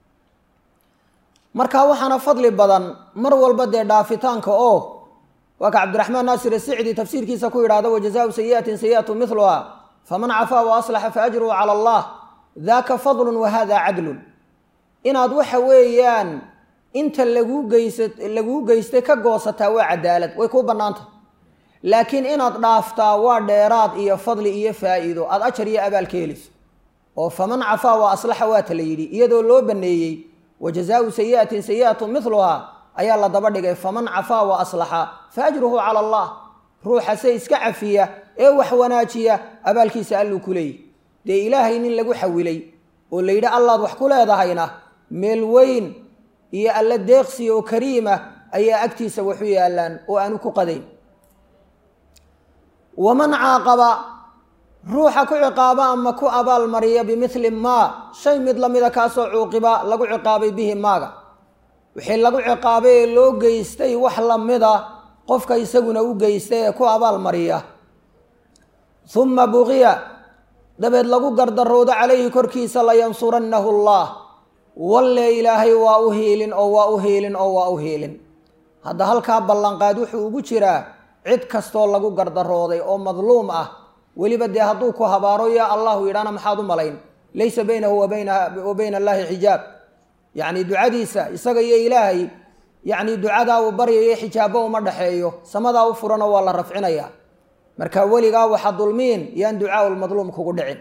marka waxaana fadli badan mar walba dee dhaafitaanka oo waa ka cabdiraxmaan naasir asicdi tafsiirkiisa ku yidhahda wajazaau sayi'atin sayi'atu miluha faman cafaa wa aslaxa faajruhu cala allah daaka fadlun wa hada cadlun inaad waxa weeyaan inta laguu geysa laguu geystay ka goosataa waa cadaalad way kuu bannaantah laakiin inaad dhaaftaa waa dheeraad iyo fadli iyo faa'iido aada ajar iyo abaal ka helayso oo faman cafaa wa aslaxa waata la yidhi iyadoo loo baneeyey wa jazaau sayi'atin sayi'atu miluhaa ayaa la daba dhigay faman cafaa wa aslaxa fa ajruhu cala allah ruuxa se iska cafiya ee wax wanaajiya abaalkiisa alluu ku leeyahy dee ilaahay nin lagu xawilay oo la yidhi allaad wax ku leedahayna meel weyn iyo alla deeqsi oo kariima ayaa agtiisa waxu yaallaan oo aanu ku qadayn waman caaqaba ruuxa ku ciqaaba ama ku abaal mariya bimithli maa shay mid lamida kaasoo cuuqiba lagu ciqaabay bihi maaga wixii lagu ciqaabay ee loo geystay wax lamida qofka isaguna u geystay ee ku abaal mariya humma buqiya dabeed lagu gardaroodo calayhi korkiisa layansurannahu allah walle ilaahay waa u hiilin oo waa u hiilin oo waa u hiilin hadda halkaa ballanqaad wuxuu ugu jiraa cid kastoo lagu gardarooday oo madluum ah weliba dee hadduu ku habaaro yaa allahu yidhaana maxaad u malayn laysa baynahu wa bayna allaahi xijaab yacni ducadiisa isaga iyo ilaahay yacni ducadaa uu baryayo xijaabo uma dhexeeyo samadaa u furano waa la rafcinaya marka weligaa waxa dulmiin yaan ducaa lmadluum kugu dhicin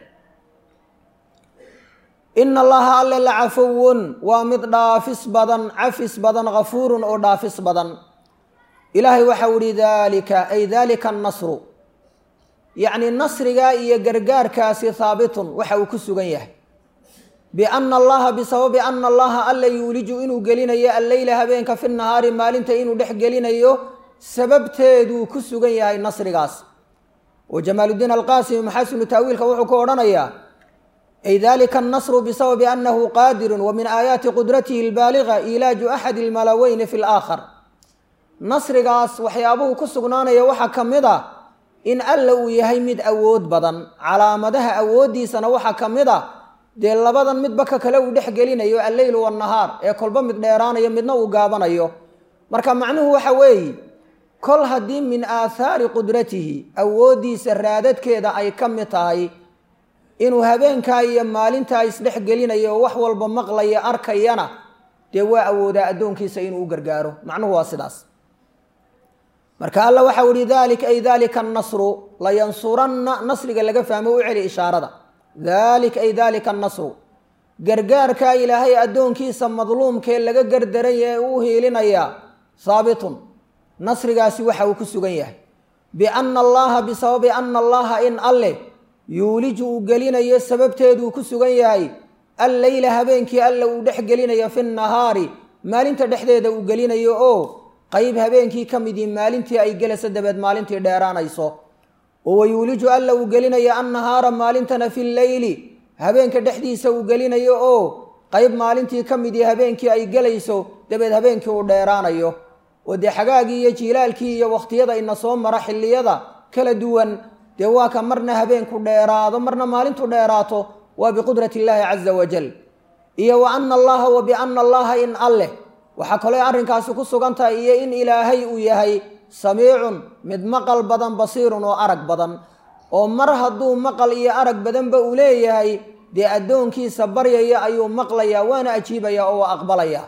ina allaha alle la cafowun waa mid dhaafis badan cafis badan hafuurun oo dhaafis badan ilaahay waxau ihi dalika ay dalika annasru yacni nasrigaa iyo gargaarkaasi haabitun waxa uu ku sugan yahay biana allaha bisababi ana allaha alla yuuliju inuu gelinayo alleyla habeenka fi nahaari maalinta inuu dhex gelinayo sababteeduu ku sugan yahay nasrigaas oo jamaaludiin alqaasimi maxasinu taawiilka wuxuu ku odhanayaa ay dalika annasru bisababi anahu qaadirun wa min aayaati qudratihi albaaliga ilaaju axadi almalaweyni fi laakhar nasrigaas waxyaabuhu ku sugnaanaya waxaa ka mid a in alla uu yahay mid awood badan calaamadaha awooddiisana waxaa ka mid a dee labadan midba ka kale uu dhex gelinayo alleyl wanahaar ee kolba mid dheeraanayo midna uu gaabanayo marka macnuhu waxa weeye kol haddii min aathaari qudratihi awooddiisa raadadkeeda ay ka mid tahay inuu habeenkaa iyo maalintaa isdhex gelinayo oo wax walba maqlaya arkayana dee waa awoodaa addoonkiisa inuu u gargaaro macnuhu waa sidaas marka alla waxau ihi dalik ay dalika annasru layansuranna nasriga laga fahmo u celi ishaarada dalik ay dalika annasru gargaarkaa ilaahay addoonkiisa madluumkee laga gardaranya ee uu hiilinayaa haabitun nasrigaasi waxa uu ku sugan yahay biana allaha bisababi ana allaha in alleh yuuliju uu gelinayo sababteeduu ku sugan yahay alleyla habeenkii alla uu dhex gelinayo fi nahaari maalinta dhexdeeda uu gelinayo oo qayb habeenkii ka midii maalintii ay gelayso dabeed maalintii dheeraanayso oo wayuuliju alla uu gelinayo annahaara maalintana fi leyli habeenka dhexdiisa uu gelinayo oo qayb maalintii ka midii habeenkii ay gelayso dabeed habeenkii uu dheeraanayo oo dee xagaagii iyo jiilaalkii iyo wakhtiyada ina soo mara xilliyada kala duwan dee waa ka marna habeenku dheeraado marna maalintu dheeraato waa biqudrati illaahi caza wajal iyo wa ana allaha wa biana allaha in alleh waxaa kaloo arrinkaasi ku sugan tahay iyo in ilaahay uu yahay samiicun mid maqal badan basiirun oo arag badan oo mar hadduu maqal iyo arag badanba uu leeyahay dee addoonkiisa baryaya ayuu maqlayaa waana ajiibaya oo waa aqbalaya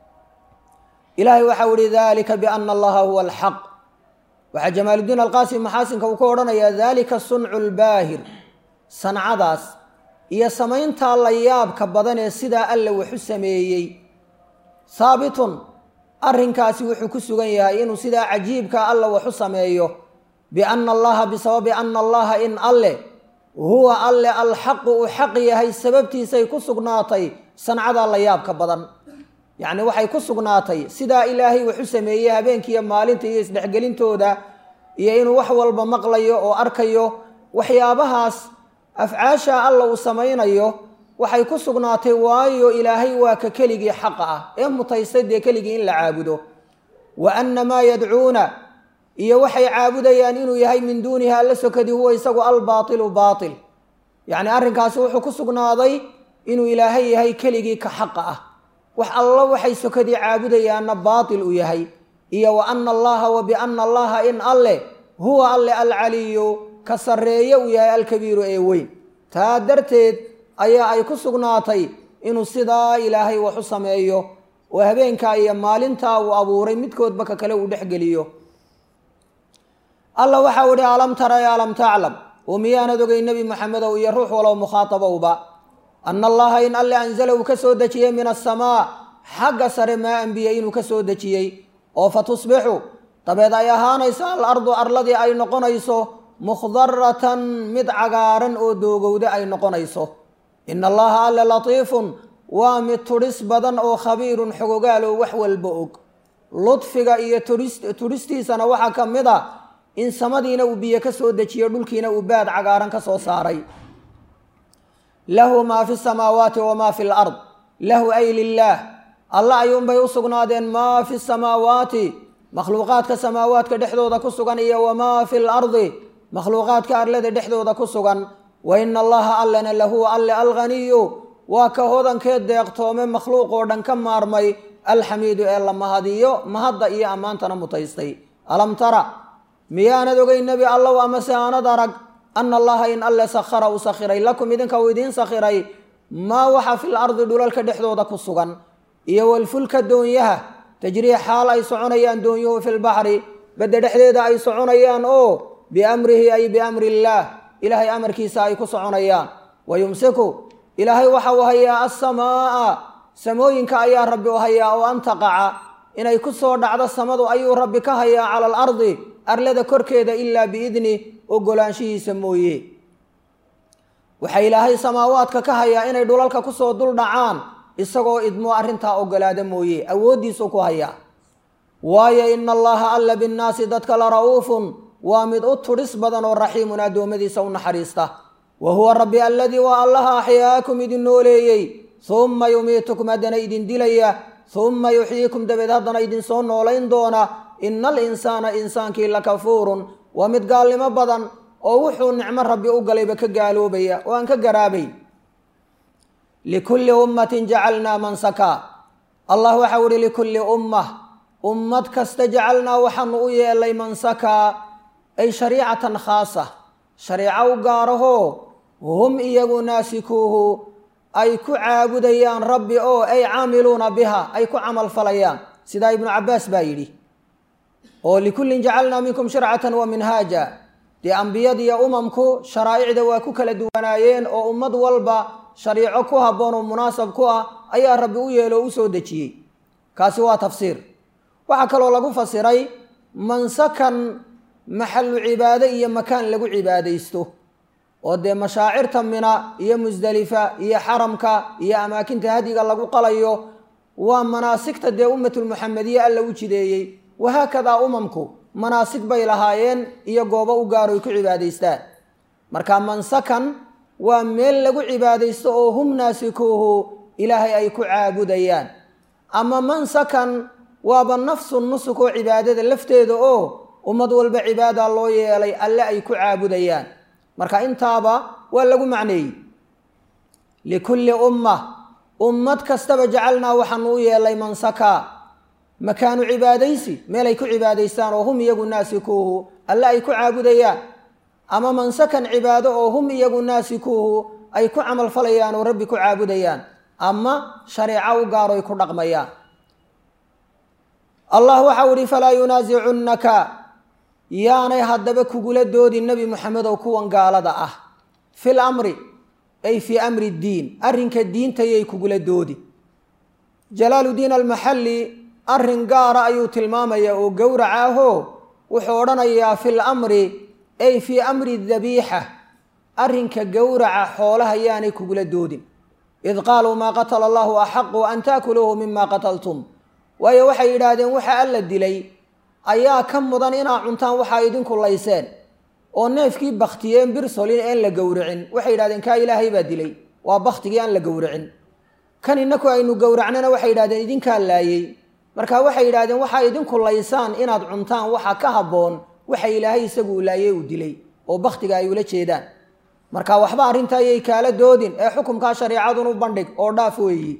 ilaahay waxau ihi dalika biana allaha huwa alxaq waxaa jamaaludiin alqaasim maxaasinka uu ka odhanayaa dalika suncu lbaahir sancadaas iyo samayntaa la yaabka badan ee sidaa alla waxu sameeyey haabitun arrinkaasi wuxuu ku sugan yahay inuu sidaa cajiibka alla waxu sameeyo biana allaha bisababi ana allaha in alleh huwa alle alxaqu uu xaq yahay sababtiisay ku sugnaatay sancadaa la yaabka badan yacni waxay ku sugnaatay sidaa ilaahay waxu sameeyey habeenkiiyo maalinta iyo isdhexgelintooda iyo inuu wax walba maqlayo oo arkayo waxyaabahaas afcaasha alla uu samaynayo waxay ku sugnaatay waayo ilaahay waa ka keligii xaqa ah ee mutaystay dee keligii in la caabudo wa anna maa yadcuuna iyo waxay caabudayaan inuu yahay min duunihi alla sokadi huwa isagu albaatilu baatil yacni arrinkaasi wuxuu ku sugnaaday inuu ilaahay yahay keligii ka xaqa ah wax alla waxay sokadii caabudayaanna baatil uu yahay iyo wa ana allaha wa biana allaha in alleh huwa alle alcaliyu ka sarreeye uu yahay alkabiiru ee weyn taa darteed ayaa ay ku sugnaatay inuu sidaa ilaahay wax u sameeyo oo habeenkaa iyo maalintaa uu abuuray midkoodba ka kale uu dhexgeliyo alla waxau ihi alam tara e alam taclam oo miyaanad ogay nebi maxamedow iyo ruux walow mukhaatabowba ana allaha in alle anzala uu ka soo dejiyey min asamaa xagga sare maa anbiye inuu ka soo dejiyey oo fa tusbixu dabeed ay ahaanayso al ardu arladii ay noqonayso mukhdaratan mid cagaaran oo doogowda ay noqonayso ina allaha alle latiifun waa mid tudhis badan oo khabiirun xogogaal oo wax walba og ludfiga iyo tudhistiisana waxaa ka mid a in samadiina uu biyo ka soo dejiyo dhulkiina uu baad cagaaran ka soo saaray lahu maa fi samaawaati wamaa fi lard lahu ay lilaah alla ayuunbay u sugnaadeen maa fi samaawaati makhluuqaadka samaawaadka dhexdooda ku sugan iyo wamaa fi lardi makhluuqaadka arlada dhexdooda ku sugan wa ina allaha allana lahuwa alle alghaniyu waa ka hodankee deeqtoome makhluuq oo dhan ka maarmay alxamiidu ee la mahadiyo mahadda iyo ammaantana mutaystay alam tara miyaanad ogay nebi allow amase aanad arag ana allaha in alle sakhara uu sakhiray lakum idinka uu idiin sakhiray maa waxa fil ardi dhulalka dhexdooda ku sugan iyo walfulka doonyaha tajrii xaal ay soconayaan doonyuhu filbaxri badda dhexdeeda ay soconayaan oo biamrihi ay biamri illaah ilaahay amarkiisa ay ku soconayaan wa yumsiku ilaahay waxa uu hayaa assamaa'a samooyinka ayaa rabbi u hayaa oo an taqaca inay ku soo dhacdo samadu ayuu rabbi ka hayaa cala alardi arlada korkeeda ilaa biidni ogolaanshihiisa mooye waxaa ilaahay samaawaadka ka hayaa inay dhulalka kusoo dul dhacaan isagoo idmoo arrintaa ogolaada mooye awooddiisuu ku hayaa waayo ina allaha alla binnaasi dadka la ra'uufun waa mid u tudhis badan oo raxiimun addoommadiisa u naxariista wa huwa rabbi alladii waa allaha axyaakum idin nooleeyey humma yumiitukum haddana idin dilaya humma yuxyiikum dabeed haddana idinsoo noolayn doona ina alinsaana insaankii lakafuurun waa mid gaalnimo badan oo wuxuu nicmo rabbi u galayba ka gaaloobaya oo aan ka garaabay likulli ummatin jacalnaa mansaka allah waxau ihi likulli ummah ummad kasta jacalnaa waxaanu u yeelay mansakaa ay shariicatan khaasa shariico u gaarahoo hum iyagu naasikuuhu ay ku caabudayaan rabbi oo ay caamiluuna biha ay ku camal falayaan sidaa ibnu cabbaas baa yidhi oo likullin jacalnaa minkum shircatan wa minhaaja dee ambiyadiiyo umamku sharaa'icda waa ku kala duwanaayeen oo ummad walba shariico ku habboon oo munaasab ku ah ayaa rabbi u yeelo o u soo dejiyey kaasi waa tafsiir waxaa kaloo lagu fasiray mansakan maxallu cibaado iyo makaan lagu cibaadaysto oo dee mashaacirta mina iyo musdelifa iyo xaramka iyo amaakinta hadiga lagu qalayo waa manaasigta dee ummatulmuxamediye alla u jideeyey wahaakadaa umamku manaasig bay lahaayeen iyo goobo u gaaro ay ku cibaadaystaan marka mansakan waa meel lagu cibaadaysto oo hum naasikuuhu ilaahay ay ku caabudayaan ama mansakan waaba nafsu nusuk oo cibaadada lafteeda oo ummad walba cibaada loo yeelay alle ay ku caabudayaan marka intaaba waa lagu macneeyey likulli umma ummad kastaba jacalnaa waxaanu u yeelay mansaka makaanu cibaadaysi meel ay ku cibaadaystaan oo hum iyagu naasikuuhu alle ay ku caabudayaan ama mansakan cibaado oo hum iyagu naasikuuhu ay ku camal falayaan oo rabbi ku caabudayaan ama shareeco u gaaro ay ku dhaqmayaan allah waxau ihi falaa yunaasicunnaka yaanay haddaba kugula doodin nebi moxamedow kuwan gaalada ah fil amri ay fii amri ddiin arrinka diintayay kugula doodi jalaaludiin almaxalli arrin gaara ayuu tilmaamayaa oo gowraca ahoo wuxuu odhanayaa fil amri ay fii amri dabiixa arrinka gowraca xoolaha yaanay kugula doodin id qaaluu maa qatala allahu axaqu an taakuluuhu mima qataltum waayo waxay yidhaahdeen waxa alla dilay ayaa ka mudan inaa cuntaan waxaa idinku layseen oo neefkii baktiyeen birsolin een la gowracin waxay yidhahdeen kaa ilaahay baa dilay waa baktigii aan la gowracin kan inaku aynu gowracnana waxay yidhahdeen idinkaa laayey marka waxay yidhahdeen waxaa idinku laysaan inaad cuntaan waxa ka habboon waxa ilaahay isagu laayey uu dilay oo baktiga ay ula jeedaan marka waxba arrinta ayay kaala doodin ee xukumkaa shareecadun u bandhig oo dhaaf weeyi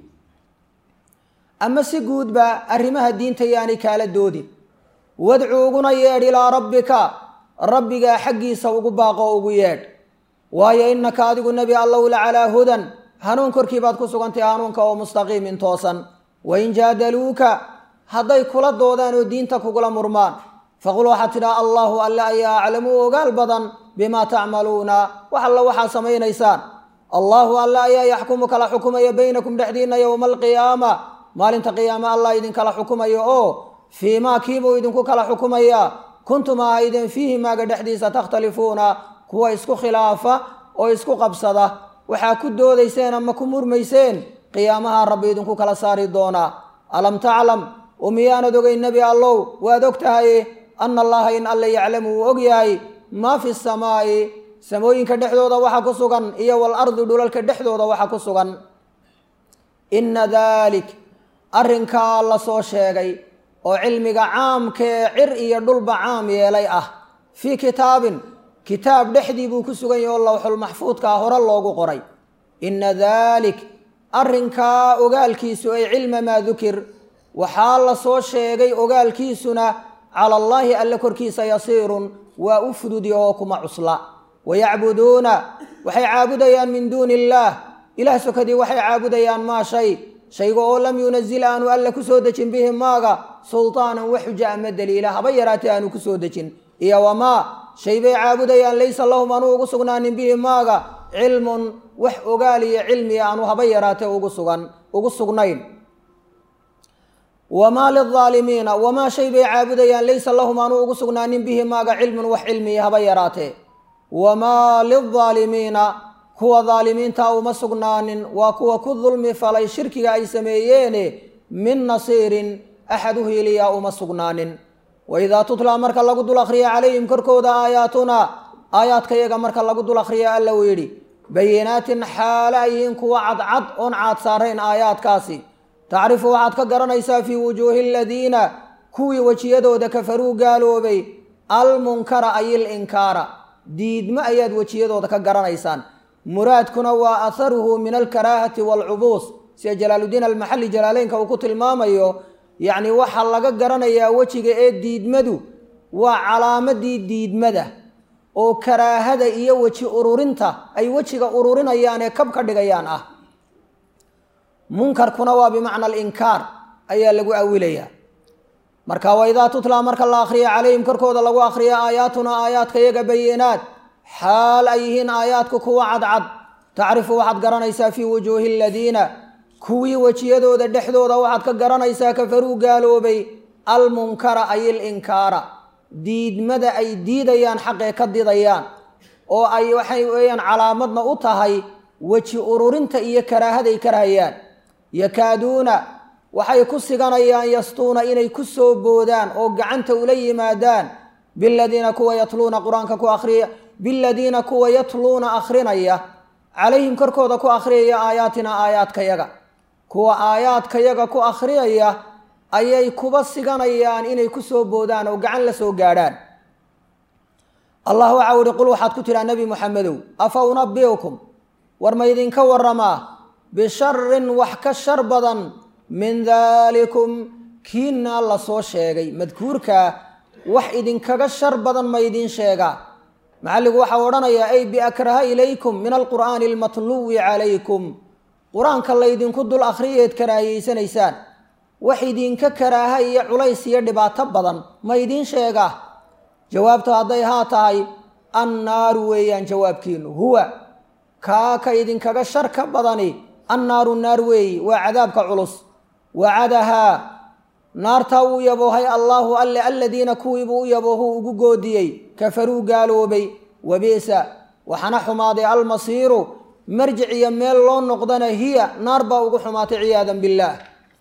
ama si guudba arrimaha diinta yaanay kaala doodin wadcu uguna yeedh ilaa rabbika rabbigaa xaggiisa ugu baaqo ugu yeedh waayo innaka adigu nebi allow la calaa hudan hanuun korkii baad ku sugantay hanuunka oo mustaqiimin toosan wain jaadaluuka hadday kula doodaan oo diinta kugula murmaan faqul waxaad tidhaha allahu alle ayaa aclamu ogaal badan bimaa tacmaluuna wax alla waxaad samaynaysaan allahu alle ayaa yaxkumu kala xukumaya baynakum dhexdiinna yowma alqiyaama maalinta qiyaame allah idinkala xukumayo oo fii maa kiibuu idinku kala xukumayaa kuntum ahaydeen fiihi maaga dhexdiisa takhtalifuuna kuwa isku khilaafa oo isku qabsada waxaa ku doodayseen ama ku murmayseen qiyaamaha rabbi idinku kala saari doonaa alam taclam oo miyaanad ogeyn nebi allow waad og tahaye ana allaha in alle yaclamu uu og yahay maa fi samaa'i samooyinka dhexdooda waxa ku sugan iyo walardi dhulalka dhexdooda waxa ku sugan inna dalik arrinkaa la soo sheegay oo cilmiga caamkee cir iyo dhulba caam yeelay ah fii kitaabin kitaab dhexdii buu ku sugan yahay oo lowxulmaxfuudkaa hore loogu qoray inna daalik arrinkaa ogaalkiisu ay cilma maa dukir waxaa la soo sheegay ogaalkiisuna cala allaahi alle korkiisa yasiirun waa u fududi oo kuma cusla wayacbuduuna waxay caabudayaan min duuni illaah ilaah sokadii waxay caabudayaan maa shay shayga oo lam yunazil aanu alle ku soo dejin bihi maaga sultaanan wax xuja ama daliila haba yaraatee aanu ku soo dejin iyo wamaa shay bay caabudayaan laysa lahum anuu ugu sugnaanin bihi maaga cilmun wax ogaal iyo cilmiya aanu haba yaraatee ugu sugan ugu sugnayn wamaa lilaalimiina wamaa shay bay caabudayaan laysa lahum anuu ugu sugnaanin bihi maaga cilmun wax cilmiya haba yaraatee wamaa lilaalimiina kuwa daalimiinta uma sugnaanin waa kuwa ku dulmi falay shirkiga ay sameeyeene min nasiirin axad u hiiliyaa uma sugnaanin waidaa tutlaa marka lagu dul akhriya calayhim korkooda aayaatuna aayaadkayaga marka lagu dul akhriya alla uu yidhi bayinaatin xaale ay yihiin kuwa cadcad oon caad saarayn aayaadkaasi tacrifu waxaad ka garanaysaa fii wujuuhi aladiina kuwii wejiyadooda kafaruu gaaloobay almunkara ay ilinkaara diidmo ayaad wejiyadooda ka garanaysaan muraadkuna waa aharuhu min alkaraahati waalcubuus sida jalaaludiin almaxalli jalaaleynka uu ku tilmaamayo yacni waxaa laga garanayaa wejiga ee diidmadu waa calaamadii diidmada oo karaahada iyo weji ururinta ay wejiga ururinayaan ee kab ka dhigayaan ah munkarkuna waa bimacna alinkaar ayaa lagu awilayaa marka waidaa tutlaa marka la akhriya calayhim korkooda lagu akhriya aayaatuna aayaadka yaga bayinaad xaal ay yihiin aayaadku kuwa cadcad tacrifu waxaad garanaysaa fii wujuuhi aladiina kuwii wejiyadooda dhexdooda waxaad ka garanaysaa kafaruu gaaloobay almunkara ay ilinkaara diidmada ay diidayaan xaqee ka didayaan oo ay waxay weeyaan calaamadna u tahay weji ururinta iyo karaahaday karahayaan yakaaduuna waxay ku siganayaan yastuuna inay ku soo boodaan oo gacanta ula yimaadaan biladiina kuwa yatluuna qur-aanka ku akhriya biladiina kuwa yatluuna akhrinaya calayhim korkooda ku akhriyaya aayaatina aayaadkayaga kuwa aayaadkayaga ku akhriyaya ayay kuba siganayaan inay ku soo boodaan oo gacan la soo gaadhaan allah waxau ihi qul waxaad ku tidhaa nebi muxamedow afa unabiukum war ma ydinka waramaa bisharin wax ka shar badan min daalikum kiinaa la soo sheegay madkuurkaa wax idinkaga shar badan ma ydin sheegaa macalligu waxau odhanayaa ay biakraha ilaykum min alqur'aani almatluwi calaykum qur-aanka laydinku dul akhriyeed karaahiyeysanaysaan wax idinka karaaha iyo culays iyo dhibaato badan ma idiin sheegaa jawaabta hadday haa tahay annaaru weeyaan jawaabkiinu huwa kaa ka idinkaga shar ka badani annaaru naar weeyi waa cadaabka culus wacadahaa naartaa uu yaboohay allaahu alle aladiina kuwiibuu u yaboohuu ugu goodiyey kafaruu gaaloobay wabi'sa waxaana xumaaday almasiiru marjic iyo meel loo noqdana hiya naar baa ugu xumaatay ciyaadan billaah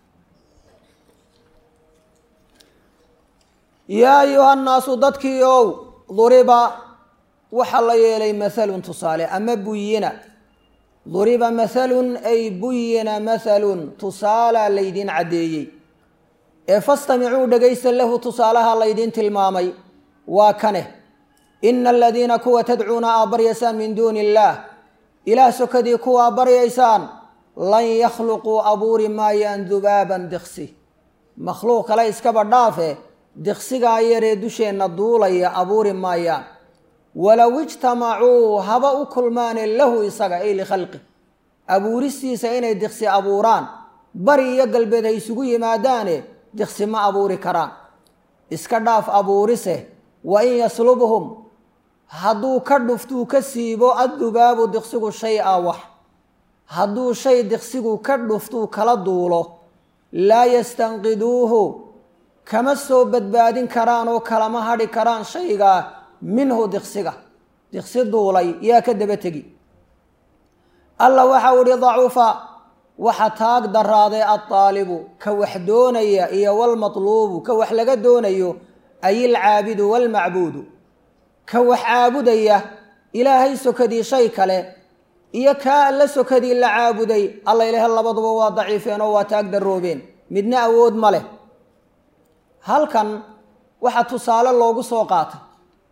yaa ayuha nnaasu dadkii ow duriba waxaa la yeelay mahalun tusaale ama buyina duriba mahalun ay buyina mahalun tusaalaa laydin caddeeyey ee fastamicuu dhegaysta lahu tusaalaha laydiin tilmaamay waa kane ina aladiina kuwa tadcuuna aa baryaysaan min duuni illaah ilaah sokadii kuwaa baryaysaan lan yakhluquu abuuri maayaan dubaaban diqsi makhluuq kale iskaba dhaafe diqsigaa yaree dusheenna duulaya abuuri maayaan walow ijtamacuu haba u kulmaane lahu isaga ay likhalqi abuuristiisa inay diqsi abuuraan bari iyo galbeed hay isugu yimaadaane diqsi ma abuuri karaan iska dhaaf abuurise wa in yaslubhum hadduu ka dhuftuu ka siibo addubaabu diqsigu shay a wax hadduu shay diqsigu ka dhuftuu kala duulo laa yastanqiduuhu kama soo badbaadin karaan oo kalama hadhi karaan shaygaa minhu diqsiga diqsi duulay yaa ka daba tegi alla waxau ihi dacufa waxa taag daraaday addaalibu ka wax doonaya iyo walmatluubu ka wax laga doonayo ay ilcaabidu waalmacbuudu ka wax caabudaya ilaahay sokadii shay kale iyo kaa alla sokadii la caabuday alla ilaah labaduba waa daciifeen oo waa taag daroobeen midna awood ma leh halkan waxaa tusaale loogu soo qaatay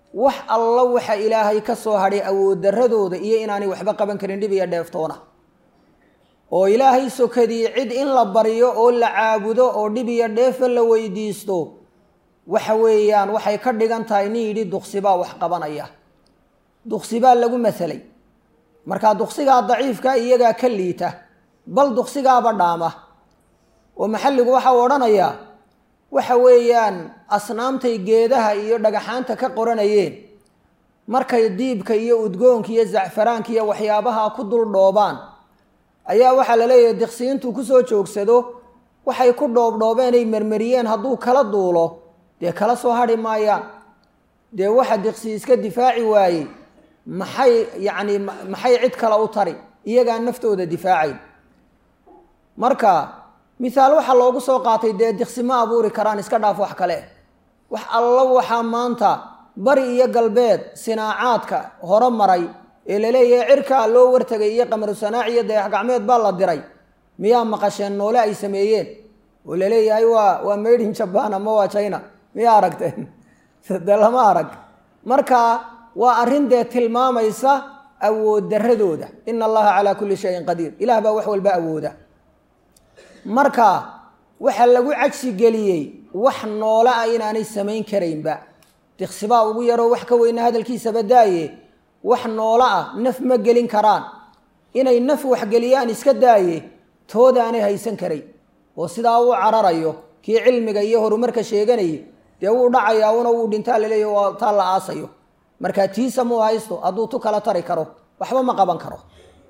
wax alla waxa ilaahay ka soo hadhay awood darradooda iyo inaanay waxba qaban karin dhib iyo dheeftoona oo ilaahay sokadii cid in la baryo oo la caabudo oo dhib iyo dheefa la weydiisto waxa weeyaan waxay ka dhigan tahay nin yidhi duqsibaa wax qabanaya duqsibaa lagu masalay markaa duqsigaa daciifka iyagaa ka liita bal duqsigaaba dhaama oo maxalligu waxa uu odhanayaa waxa weeyaan asnaamtay geedaha iyo dhagaxaanta ka qoranayeen markay diibka iyo udgoonka iyo zacfaraanka iyo waxyaabaha ku dul dhoobaan ayaa waxaa la leeyahay diqsiintuu kusoo joogsado waxay ku dhoobdhoobeenay mermeriyeen hadduu kala duulo dee kala soo hadhi maayaan dee waxa diqsi iska difaaci waayey maxay yacni maxay cid kale u tari iyagaa naftooda difaacayn marka mithaal waxaa loogu soo qaatay dee diqsi ma abuuri karaan iska dhaaf wax kale wax alla waxaa maanta bari iyo galbeed sinaacaadka hore maray ee laleeyahay cirkaa loo wartegay iyo qamaru sanaaci iyo dayax gacmeed baa la diray miyaa maqasheen noole ay sameeyeen oo laleeyahay waa waa made in jaban ama waa china miyaa aragteen de lama arag marka waa arrin dee tilmaamaysa awood darradooda ina allaha calaa kulli shayin qadiir ilaah baa wax walba awooda marka waxaa lagu cagsi geliyey wax noole ah inaanay samayn karaynba diqsibaa ugu yaroo wax ka weyna hadalkiisaba daaye wax noolo ah naf ma gelin karaan inay naf waxgeliyaan iska daaye toodaanay haysan karayn oo sidaa uu cararayo kii cilmiga iyo horumarka sheeganayay dee wuu dhacayaa una wuu dhintaa laleeya waa taa la aasayo markaa tiisa muu haysto hadduu tu kala tari karo waxba ma qaban karo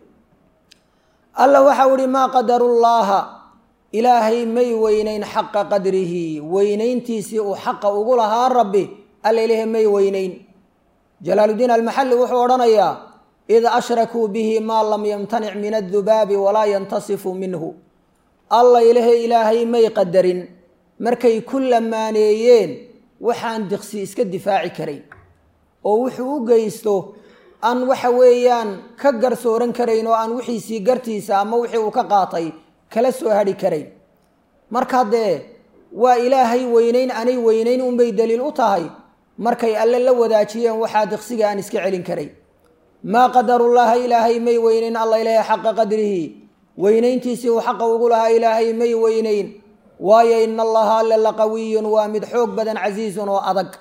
alla waxau ihi maa qadarullaaha ilaahay may weynayn xaqa qadrihi weynayntiisii uu xaqa ugu lahaa rabbi alla ilahi may weynayn jalaaludiin almaxalli wuxuu odhanayaa id ashrakuu bihi maa lam yamtanic min addubaabi walaa yantasifu minhu alla ilahe ilaahay may qadarin markay ku lamaaneeyeen waxaan diqsi iska difaaci karayn oo wuxuu u geysto aan waxa weeyaan ka garsooran karayn oo aan wixiisii gartiisa ama wixii uu ka qaatay kala soo hadhi karayn marka dee waa ilaahay weynayn anay weynayn unbay daliil u tahay markay alle la wadaajiyeen waxaa diqsiga aan iska celin karayn maa qadarullaaha ilaahay may weynayn alla ilaahay xaqa qadrihi weynayntiisii uu xaqa ugu lahaa ilaahay may weynayn waayo ina allaha alle la qawiyun waa mid xoog badan casiizun oo adag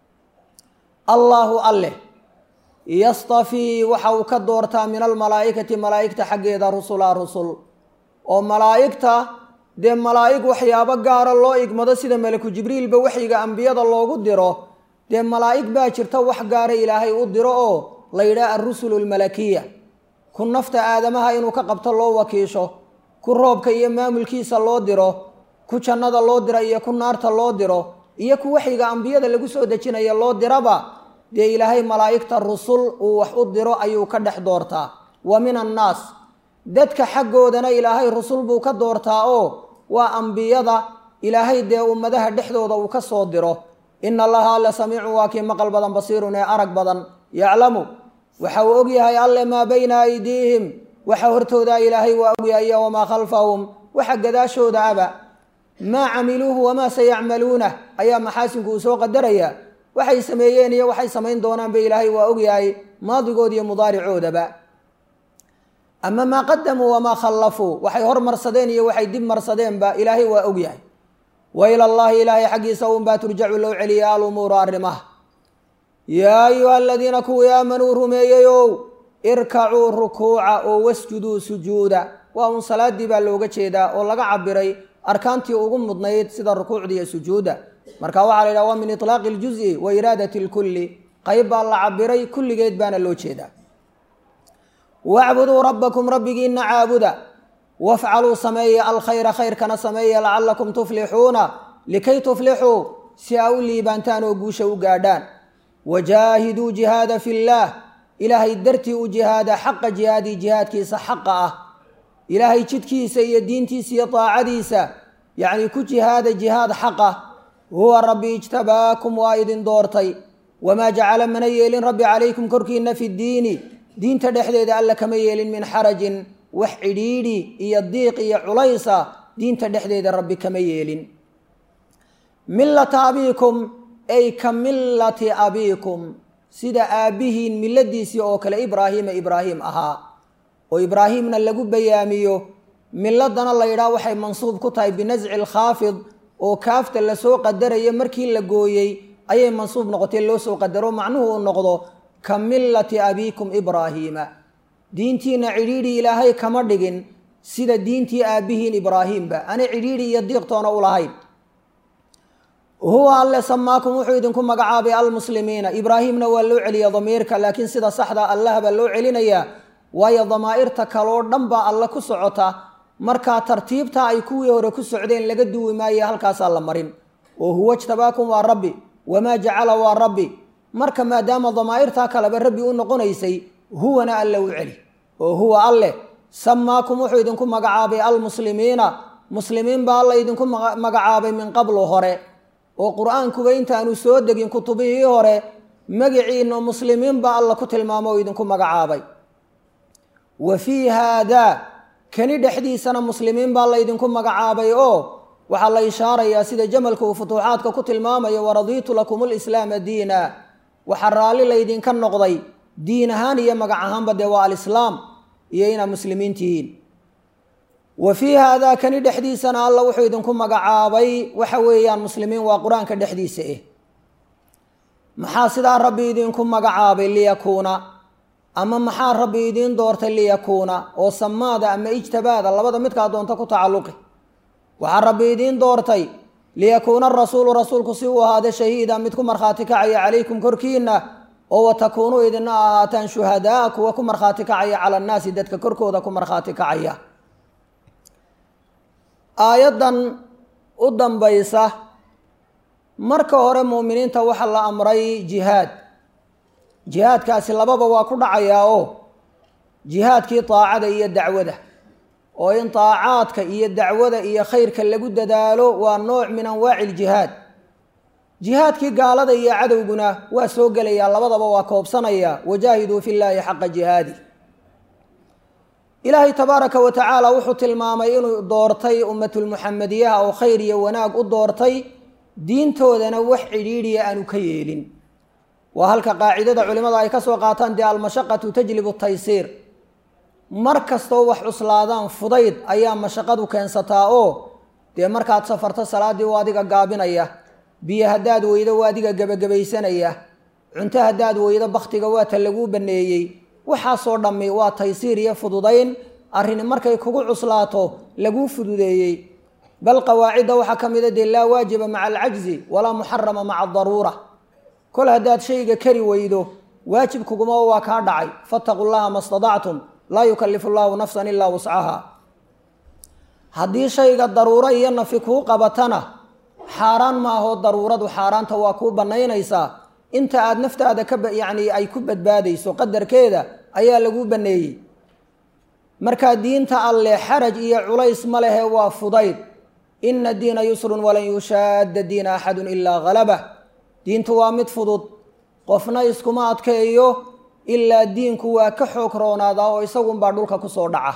allaahu alleh yastafii waxa uu ka doortaa min almalaa'ikati malaa'igta xaggeeda rusulaa rusul oo malaa'igta dee malaa'ig waxyaabo gaara loo igmado sida malaku jibriilba waxyiga ambiyada loogu diro dee malaa'ig baa jirta wax gaara ilaahay u diro oo la yidhaha alrusulu almalakiya ku nafta aadamaha inuu ka qabto loo wakiisho ku roobka iyo maamulkiisa loo diro ku jannada loo dira iyo ku naarta loo diro iyo ku waxyiga ambiyada lagu soo dejinaya loo diraba dee ilaahay malaa'igta rusul uu wax u diro ayuu ka dhex doortaa wa min annaas dadka xaggoodana ilaahay rusul buu ka doortaa oo waa ambiyada ilaahay dee ummadaha dhexdooda uu ka soo diro ina allaha alle samiicun waa kii maqal badan basiirun ee arag badan yaclamu waxa uu ogyahay alle maa bayna aydiihim waxa hortooda ilaahay waa ogyahay iyo wamaa khalfahum waxa gadaashooda aba maa camiluuhu wamaa sayacmaluunah ayaa maxaasinku uu soo qadaraya waxay sameeyeen iyo waxay samayn doonaanba ilaahay waa ogyahay maadigood iyo mudaaricoodaba ama maa qadamuu wamaa khallafuu waxay hormarsadeen iyo waxay dib marsadeenba ilaahay waa ogyahay wa ila llahi ilaahay xaggiisa unbaa turjacu loo celiya alumuuru arrimaha yaa ayuha aladiina kuwii aamanuu rumeeyeyow irkacuu rukuuca oo wasjuduu sujuuda waa un salaadii baa looga jeedaa oo laga cabiray arkaantii ugu mudnayd sida rukuucda iyo sujuudda marka waxaa la yidhaha waa min itlaaqi ljuzi wa iraadati lkulli qayb baa la cabiray kulligeed baana loo jeedaa wacbuduu rabbakum rabbigiina caabuda wafcaluu sameeya alkhayra khayrkana sameeya lacalakum tuflixuuna likay tuflixuu si aa u liibaantaan oo guusha u gaadhaan wajaahiduu jihaada fi llaah ilaahay dartii u jihaada xaqa jihaadii jihaadkiisa xaqa ah ilaahay jidkiisa iyo diintiisa iyo daacadiisa yacni ku jihaada jihaad xaqa huwa rabbi ijtabaakum waa idin doortay wamaa jacala mana yeelin rabbi calaykum korkiina fi ddiini diinta dhexdeeda alla kama yeelin min xarajin wax cidhiidhi iyo diiq iyo culaysa diinta dhexdeeda rabbi kama yeelin millata abiikum ay ka millati abiikum sida aabbihiin milladiisii oo kale ibraahiima ibraahim ahaa oo ibraahimna lagu bayaamiyo miladana la yidhaah waxay mansuub ku tahay binasci lkhaafid oo kaafta lasoo qadarayo markii la gooyey ayay mansuub noqotay loo soo qadaro macnuhu uu noqdo ka millati abiikum ibraahiima diintiina cidhiidhi ilaahay kama dhigin sida diintii aabbihiin ibraahiimba ana cidhiidhi iyo diiqtoona u lahayn huwa alle samaakum wuxuu idinku magacaabay almuslimiina ibraahimna waa loo celiya damiirka laakiin sida saxda allah baa loo celinayaa waayo damaa'irta kaloo dhan baa alle ku socota markaa tartiibta ay kuwii hore ku socdeen laga duwi maaye halkaasaa la marin oo huwa jtabaakum waa rabbi wamaa jacala waa rabbi marka maadaama damaa'irtaa kaleba rabbi u noqonaysay huwana alle u celi oo huwa alleh samaakum wuxuu idinku magacaabay almuslimiina muslimiin baa alla idinku magacaabay min qablu hore oo qur-aankuba intaanu soo degin kutubihii hore magiciina muslimiin baa alla ku tilmaamo oo idinku magacaabay wa fii haadaa kani dhexdiisana muslimiin baa laydinku magacaabay oo waxaa la ishaarayaa sida jamalka uu futuuxaadka ku tilmaamayo waradiitu lakum lislaama diina waxaa raalli laydinka noqday diin ahaan iyo magac ahaanba dee waa alislaam iyo inaad muslimiin tihiin wa fii haadaa kani dhexdiisana alla wuxuu idinku magacaabay waxa weeyaan muslimiin waa qur-aanka dhexdiisa eh maxaa sidaa rabbi idinku magacaabay liyakuuna ama maxaa rabbi idiin doortay liyakuuna oo samaada ama ijtabaada labada midkaa doonta ku tacalluqi waxaa rabbi idiin doortay liyakuuna arasuulu rasuulku si uu ahaada shahiida mid ku markhaati kacaya calaykum korkiina oo watakuunuu idina ahaataan shuhadaa kuwa ku markhaati kacaya cala annaasi dadka korkooda ku markhaati kacaya aayaddan u dambaysa marka hore muuminiinta waxaa la amray jihaad jihaadkaasi lababa waa ku dhacayaa oo jihaadkii daacada iyo dacwada oo in daacaadka iyo dacwada iyo khayrka lagu dadaalo waa nooc min anwaaci iljihaad jihaadkii gaalada iyo cadowguna waa soo gelayaa labadaba waa koobsanaya wajaahiduu fi llaahi xaqa jihaadi ilaahay tabaaraka wa tacaala wuxuu tilmaamay inuu doortay ummatulmuxamediyaha oo khayr iyo wanaag u doortay diintoodana wax cidhiidhiya aanu ka yeelin waa halka qaacidada culimada ay ka soo qaataan dee almashaqatu tajlibu taysiir mar kastoo wax cuslaadaan fudayd ayaa mashaqadu keensataa oo dee markaad safarto salaaddii waa adiga gaabinaya biyo haddaad weydo waa adiga gebagabaysanaya cunto haddaad weydo bakhtiga waa ta laguu baneeyey waxaasoo dhammi waa taysiir iyo fududayn arrini markay kugu cuslaato laguu fududeeyey bal qawaacidda waxaa ka mida dee laa waajiba maca alcajzi walaa muxarama maca adaruura kol haddaad shayga kari weydo waajib kuguma waa kaa dhacay fattaqu llaha ma stadactum laa yukalifu llahu nafsan ilaa wuscaha haddii shayga daruuro iyo nafi kuu qabatana xaaraan maahoo daruuradu xaaraanta waa kuu bannaynaysaa inta aada naftaada ka yacni ay ku badbaadayso qadarkeeda ayaa laguu banneeyey markaa diinta alleh xaraj iyo culays ma lehe waa fudayd ina diina yusrun walan yushaadda diina axadun ilaa halabah diintu waa mid fudud qofna iskuma adkeeyo ilaa diinku waa ka xoog roonaadaa oo isagunbaa dhulka kusoo dhaca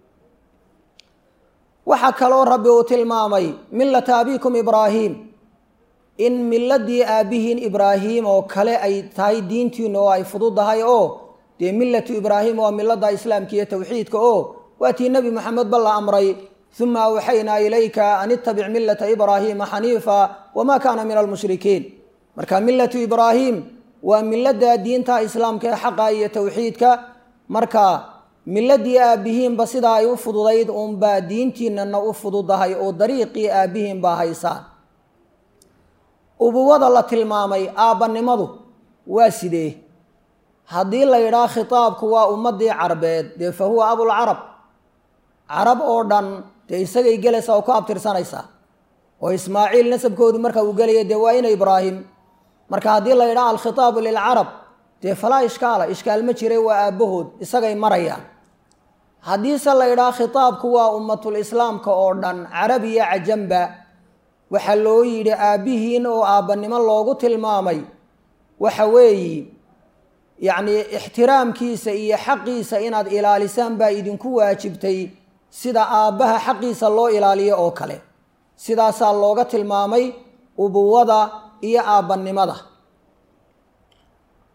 waxaa kaloo rabbi uu tilmaamay millata abiikum ibraahiim in miladii aabbihiin ibraahiim oo kale ay tahay diintiina oo ay fududahay oo dee millatu ibraahim waa milada islaamka iyo towxiidka oo waa tii nebi moxamed ba la amray uma awxaynaa ilayka an ittabic millata ibraahiima xaniifa wamaa kaana min almushrikiin marka millatu ibraahim waa milada diinta islaamka ee xaqa iyo towxiidka marka miladii aabbihiinba sidaa ay u fududayd uunbaa diintiinana u fududahay oo dariiqii aabbihiin baa haysaan ubuwada la tilmaamay aabbanimadu waa sidee haddii la yidhaah khitaabku waa ummadii carbeed dee fa huwa abulcarab carab oo dhan dee isagay gelaysaa oo ku abtirsanaysaa oo ismaaciil nasabkoodu marka uu gelaya dee waa ina ibraahim marka haddii la yidhaha alkhitaabu lilcarab dee falaa ishkaala ishkaal ma jire waa aabbahood isagay marayaan haddiise la yidhaha khitaabku waa ummatul islaamka oo dhan carab iyo cajamba waxaa loo yidhi aabbihiin oo aabbanimo loogu tilmaamay waxa weeyi yacnii ixtiraamkiisa iyo xaqiisa inaad ilaalisaan baa idinku waajibtay sida aabbaha xaqiisa loo ilaaliyo oo kale sidaasaa looga tilmaamay ubuwada iyo aabbannimada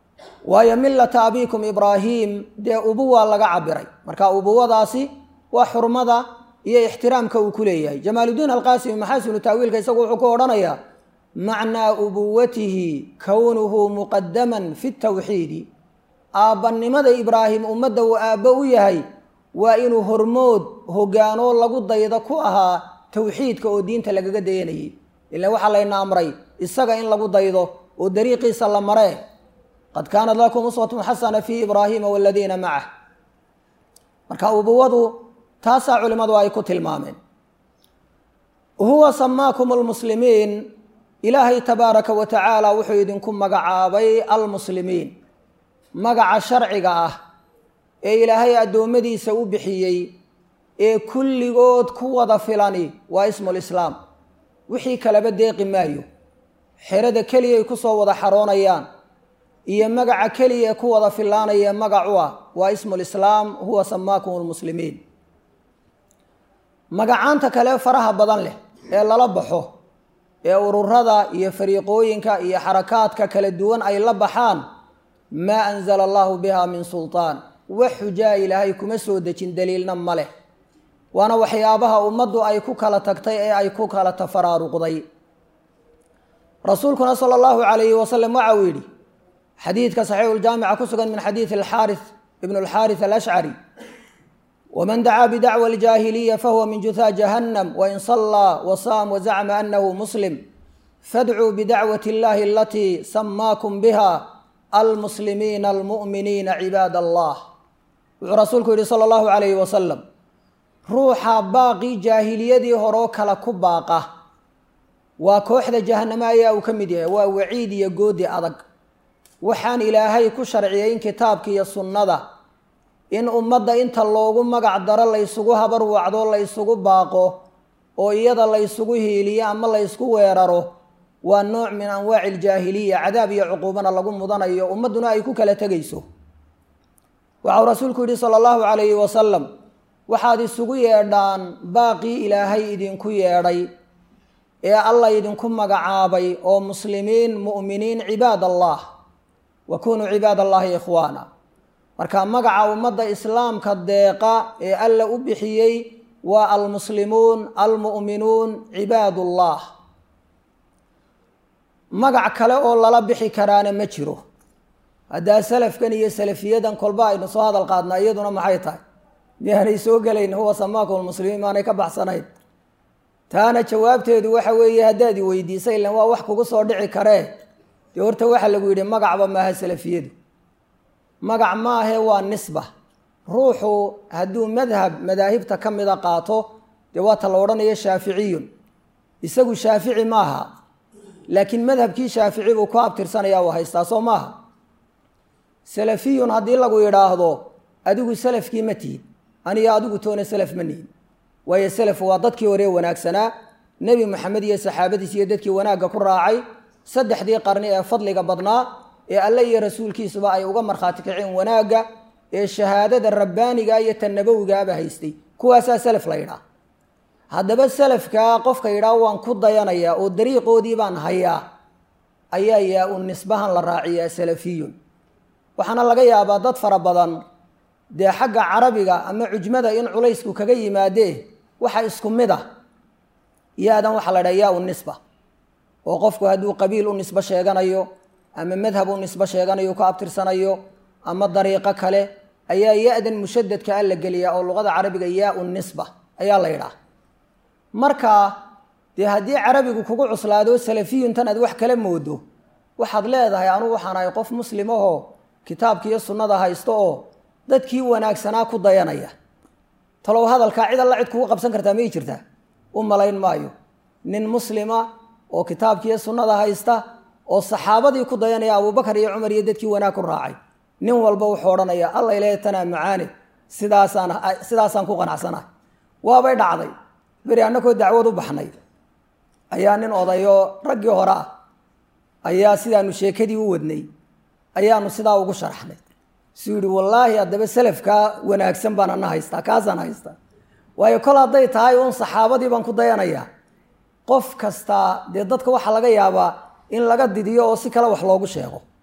waayo millata abiikum ibraahim dee ubuwa laga cabiray marka ubuwadaasi waa xurmada iyo ixtiraamka uu ku leeyahay jamaaludiin alqaasimi maxaasinu taawiilka isagu wuxuu ku odhanayaa macnaa ubuwatihi kownuhu muqadaman fi tawxiidi aabbannimada ibraahim ummadda uu aabbo u yahay waa inuu hormood hogaanoo lagu dayda ku ahaa towxiidka oo diinta lagaga dayanayay ila waxaa layna amray isaga in lagu daydo oo dariiqiisa la maree qad kaanat lakum uswatun xasana fii ibraahiima waladiina macah marka ubuwadu taasaa culimmadu ay ku tilmaameen huwa samaakum almuslimiin ilaahay tabaaraka wa tacaala wuxuu idinku magacaabay almuslimiin magaca sharciga ah ee ilaahay addoommadiisa u bixiyey ee kulligood ku wada filani waa ismulislaam wixii kalaba deeqi maayo xerada keliyay ku soo wada xaroonayaan iyo magaca keliya ee ku wada filaanaya magacu ah waa ismulislaam huwa samaakum almuslimiin magacaanta kale faraha badan leh ee lala baxo ee ururada iyo fariiqooyinka iyo xarakaadka kala duwan ay la baxaan maa anzala allahu biha min sultaan wax xujaa ilaahay kuma soo dejin daliilna ma leh waana waxyaabaha ummaddu ay ku kala tagtay ee ay ku kala tafaraaruqday rasuulkuna sala allahu calayhi wasalam waxa uu yidhi xadiidka saxiixuljaamica ku sugan min xadiidi alxaarith ibn alxaarith alashcari wman dacaa bidacwa aljaahiliya fahuwa min juthaa jahannam wain sallaa wasaam wazacma anahu muslim fadcuu bidacwati اllahi alatii samaakum biha almuslimiina almu'miniina cibaad allah wuxuu rasuulku yihi sala allahu calayhi wasalam ruuxa baaqii jaahiliyadii horoo kale ku baaqa waa kooxda jahanamo ayaa uu ka mid yahay waa waciid iyo goodi adag waxaan ilaahay ku sharciyay in kitaabka iyo sunnada in ummadda inta loogu magac daro laysugu habar wacdo laysugu baaqo oo iyada laysugu hiiliyo ama laysku weeraro waa nooc min anwaaci aljaahiliya cadaab iyo cuquubana lagu mudanayo ummadduna ay ku kala tegayso waxau rasuulku yidhi sala allahu calayhi wasalam waxaad isugu yeedhaan baaqii ilaahay idinku yeedhay ee alla idinku magacaabay oo muslimiin mu'miniin cibaad allah wa kunuu cibaad allahi ikhwaana marka magaca ummadda islaamka deeqa ee alla u bixiyey waa almuslimuun almu'minuun cibaadullah magac kale oo lala bixi karaana ma jiro haddaa salafkan iyo salafiyadan kolba aynu soo hadal qaadnaa iyaduna maxay tahay miyaanay soo gelayn huwa samaakum almuslimiin maanay ka baxsanayn taana jawaabteedu waxa weeye haddaad i weydiisa ilan waa wax kugu soo dhici karee dee horta waxaa lagu yidhi magacba maaha salafiyadu magac maahe waa nisba ruuxu hadduu madhab madaahibta ka mida qaato dee waata la odhanayo shaaficiyun isagu shaafici maaha laakiin madhabkii shaafici buu ku abtirsanaya u haystaa soo maaha salafiyun haddii lagu yidhaahdo adigu salafkii ma tihid aniyo adigu toona salaf ma nihin waayo salaf waa dadkii hore wanaagsanaa nebi moxamed iyo saxaabadiis iyo dadkii wanaagga ku raacay saddexdii qarni ee fadliga badnaa ee alle iyo rasuulkiisuba ay uga markhaati kaceen wanaagga ee shahaadada rabbaaniga iyo tan nabowigaaba haystay kuwaasaa salaf la yidhaah haddaba salafkaa qofka yidhaah waan ku dayanayaa oo dariiqoodii baan hayaa ayaa yaa u nisbahan la raaciyaa salafiyun waxaana laga yaabaa dad fara badan dee xagga carabiga ama cujmada in culaysku kaga yimaadee waxa isku mid ah yaadan waxaa la dhaha yaa u nisba oo qofku hadduu qabiil u nisbo sheeganayo ama madhab u nisbo sheeganayo ku abtirsanayo ama dariiqo kale ayaa ya-dan mushadadka a la geliyaa oo luqada carabiga yaa u nisba ayaa la yidhaah marka dee haddii carabigu kugu cuslaado salafiyuntan aad wax kala moodo waxaad leedahay anugu waxaan ahay qof muslimahoo kitaabka iyo sunnada haysto oo dadkii wanaagsanaa ku dayanaya talow hadalkaa cid alla cid kugu qabsan kartaa may jirtaa u malayn maayo nin muslima oo kitaabkiiyo sunnada haysta oo saxaabadii ku dayanaya abubakar iyo cumar iyo dadkii wanaag ku raacay nin walba wuxuu odhanaya alla ilaahay tanaa macaane sidaasaan sidaasaan ku qanacsanahay waabay dhacday beri annakoo dacwad u baxnay ayaa nin odayoo raggii hore ah ayaa sidaanu sheekadii u wadnay ayaanu sidaa ugu sharaxnay suu yihi wallaahi haddaba salafkaa wanaagsan baan ana haystaa kaasaan haystaa waayo kol hadday tahay uun saxaabadii baan ku dayanayaa qof kastaa dee dadka waxaa laga yaabaa in laga didiyo oo si kale wax loogu sheego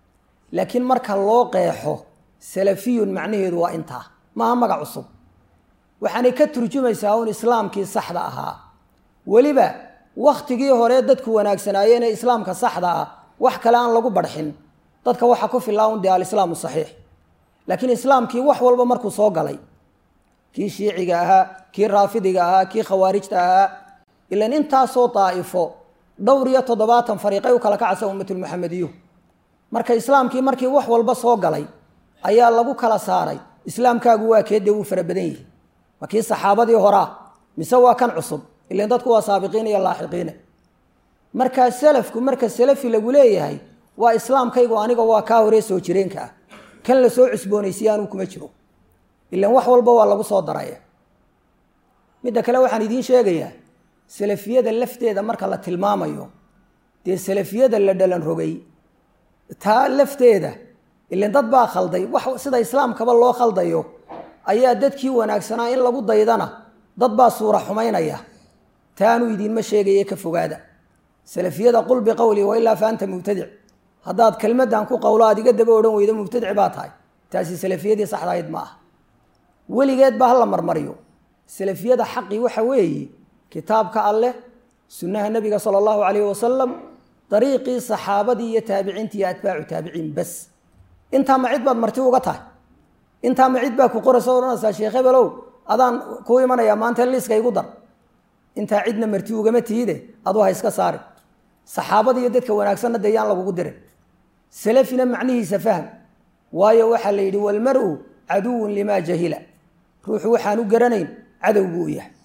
laakiin marka loo qeexo salafiyun macnaheedu waa intaa maaha magac cusub waxaanay ka turjumaysaa un islaamkii saxda ahaa weliba wakhtigii hore dadku wanaagsanaayeen ee islaamka saxda ah wax kale aan lagu barxin dadka waxa ku filaa un dee alislaamu saxiix laakiin islaamkii wax walba markuu soo galay kii shiiciga ahaa kii raafidiga ahaa kii khawaarijta ahaa ilan intaasoo daa'ifo dhowr iyo toddobaatan fariiqay u kala kacasa ummatulmuxamediyu marka islaamkii markii wax walba soo galay ayaa lagu kala saaray islaamkaagu waa kee dee wuu fara badan yihi ma kii saxaabadii horaa mise waa kan cusub ilan dadku waa saabiqiin iyo laaxiqiine markaa salafku marka salafi lagu leeyahay waa islaamkaygu aniga waa kaa horee soo jireenka ah kan la soo cusboonaysiye anuu kuma jiro ilan wax walba waa lagu soo daraya midda kale waxaan idiin sheegayaa salafiyada lafteeda marka la tilmaamayo dee salafiyada la dhalan rogay taa lafteeda ilan dad baa khalday wax sida islaamkaba loo khaldayo ayaa dadkii wanaagsanaa in lagu daydana dad baa suura xumaynaya taanuu idiinma sheegaye ka fogaada salafiyada qul biqowli wailaa fa anta mubtadic haddaad kelmaddan ku qowlo aad iga daba odhan weydo mubtadic baa tahay taasi salafiyadii saxdahayd ma aha weligeed baa hala marmariyo salafiyada xaqii waxa weeye kitaabka alleh sunnaha nebiga sala allahu calayhi wasalam dariiqii saxaabadii iyo taabiciintii iyo atbaacu taabiciin bas intaa ma cid baad marti uga tahay intaa ma cid baa ku qoraysa odhanaysaa sheekh hebelow adaan kuu imanayaa maanta liiska igu dar intaa cidna marti ugama tihide aduu ha iska saari saxaabada iyo dadka wanaagsanna dee yaan lagugu dirin salafina macnihiisa fahm waayo waxaa la yidhi walmar-u caduwun limaa jahila ruuxu waxaan u garanayn cadow buu u yahay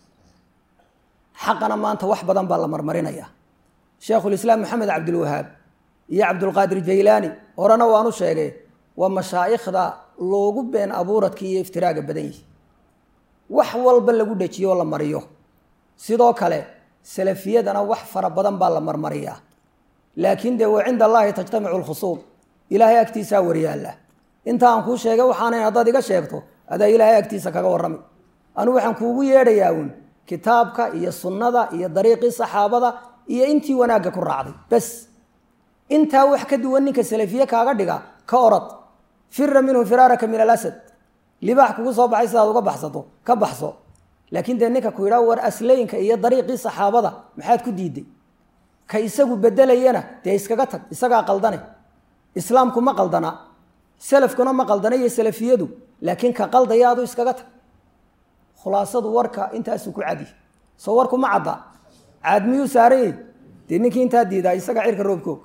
xaqana maanta wax badan baa la marmarinaya sheekhulislaam maxamed cabdilwahaab iyo cabdulqaadir jaylaani horena waanu sheegay waa mashaa'ikhda loogu been abuuradka iyo iftiraaga badan yihi wax walba lagu dhejiyo oo la mariyo sidoo kale salafiyadana wax fara badan baa la marmariyaa laakiin dee wa cinda allaahi tajtamicu lkhusuum ilaahay agtiisaa waryaalla inta aan kuu sheegay waxaanayn haddaad iga sheegto adaa ilaahay agtiisa kaga warrami anuu waxaan kuugu yeedhayaa uun kitaabka iyo sunnada iyo dariiqii saxaabada iyo intii wanaagga ku raacday bas intaa wax ka duwan ninka salafiye kaaga dhiga ka orad fira minhu firaaraka min alasad libaax kugu soo baxay sidaad uga baxsato ka baxso laakiin dee ninka ku yidhaa war asleyinka iyo dariiqii saxaabada maxaad ku diiday ka isagu bedelayana dee iskaga tag isagaa qaldane islaamku ma qaldana salafkuna ma qaldana iyo salafiyadu laakiin ka qaldaya adu iskaga tag khulaasadu warka intaasuu ku cadi soo warku ma cadda caad miyuu saaranyey dee ninkii intaa diidaa isaga cirka roobkoog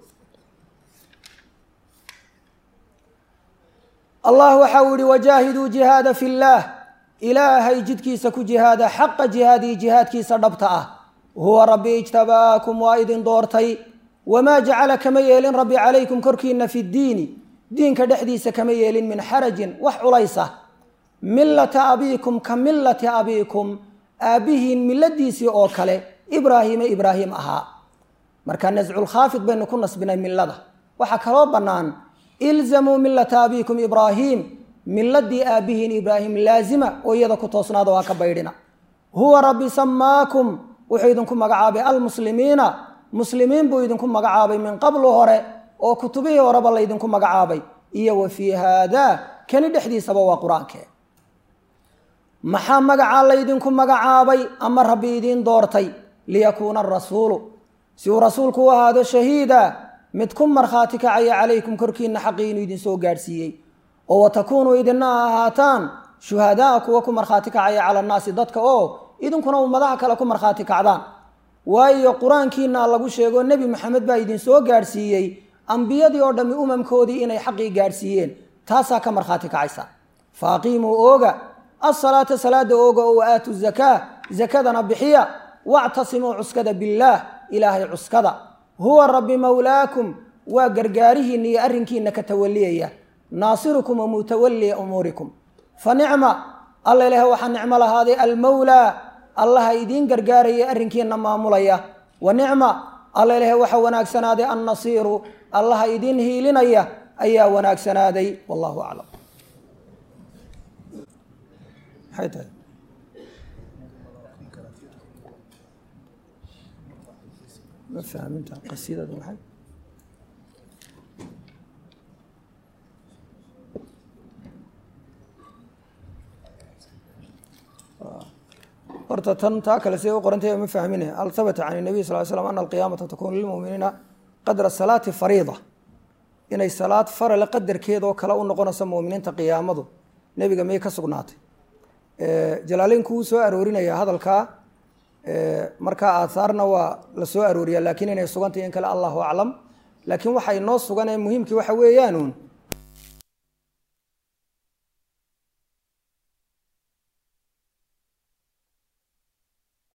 allah waxa uu yihi wajaahiduu jihaada fi llaah ilaahay jidkiisa ku jihaada xaqa jihaadii jihaadkiisa dhabta ah huwa rabbi ijtabaakum waa idin doortay wamaa jacala kama yeelin rabbi calaykum korkiina fi ddiini diinka dhexdiisa kama yeelin min xarajin wax culaysa millata abiikum ka millati abiikum aabbihiin milladiisii oo kale ibraahiima ibraahim ahaa marka nasculkhaafid baynu ku nasbinay millada waxaa kaloo bannaan ilzamuu millata abiikum ibraahiim miladii aabbihiin ibraahim laazima oo iyada ku toosnaada waa ka baydhina huwa rabbi samaakum wuxuu idinku magacaabay almuslimiina muslimiin buu idinku magacaabay min qablu hore oo kutubihii horeba laydinku magacaabay iyo wa fii haadaa kani dhexdiisaba waa qur-aankee maxaa magacaa laydinku magacaabay ama rabbi idiin doortay liyakuuna arasuulu si uu rasuulku u ahaado shahiida mid ku markhaati kacaya calaykum korkiina xaqii inuu idinsoo gaadhsiiyey oo watakuunuu idina ahaataan shuhadaa kuwa ku markhaati kacaya cala annaasi dadka oo idinkuna ummadaha kale ku markhaati kacdaan waayo qur-aankiina lagu sheego nebi maxamed baa idinsoo gaadhsiiyey ambiyadii oo dhammi umamkoodii inay xaqii gaadhsiiyeen taasaa ka markhaati kacaysa fa aqiimuu ooga asalaata salaada ooga oo waaatu zakaa zakadana bixiya wactasimuu cuskada billaah ilaahay cuskada huwa rabbi mawlaakum waa gargaarihiinna iyo arrinkiina ka tawaliyaya naasirukum wa mutawallia umuurikum fa nicma alla ilaah waxaa nicmo lahaaday almawlaa allaha idiin gargaaraya arrinkiina maamulaya wa nicma alla ilaah waxaa wanaagsanaaday annasiiru allaha idiin hiilinaya ayaa wanaagsanaaday wallahu aclam maxay tahay ma fahminta qasiidada maxay horta tan taa kale siday u qorantay ma fahmine hal habata can nabiy sal slam ana alqiyaamata takunu lilmuminiina qadra salaati fariida inay salaad farale qadarkeedoo kale u noqonayso muminiinta qiyaamadu nebiga miyay ka sugnaatay jalaaleynku wuu soo aroorinaya hadalkaa markaa aathaarna waa la soo arooriya laakiin inay sugantay in kale allahu aclam laakiin waxa inoo sugan ee muhiimkii waxa weeyaanuun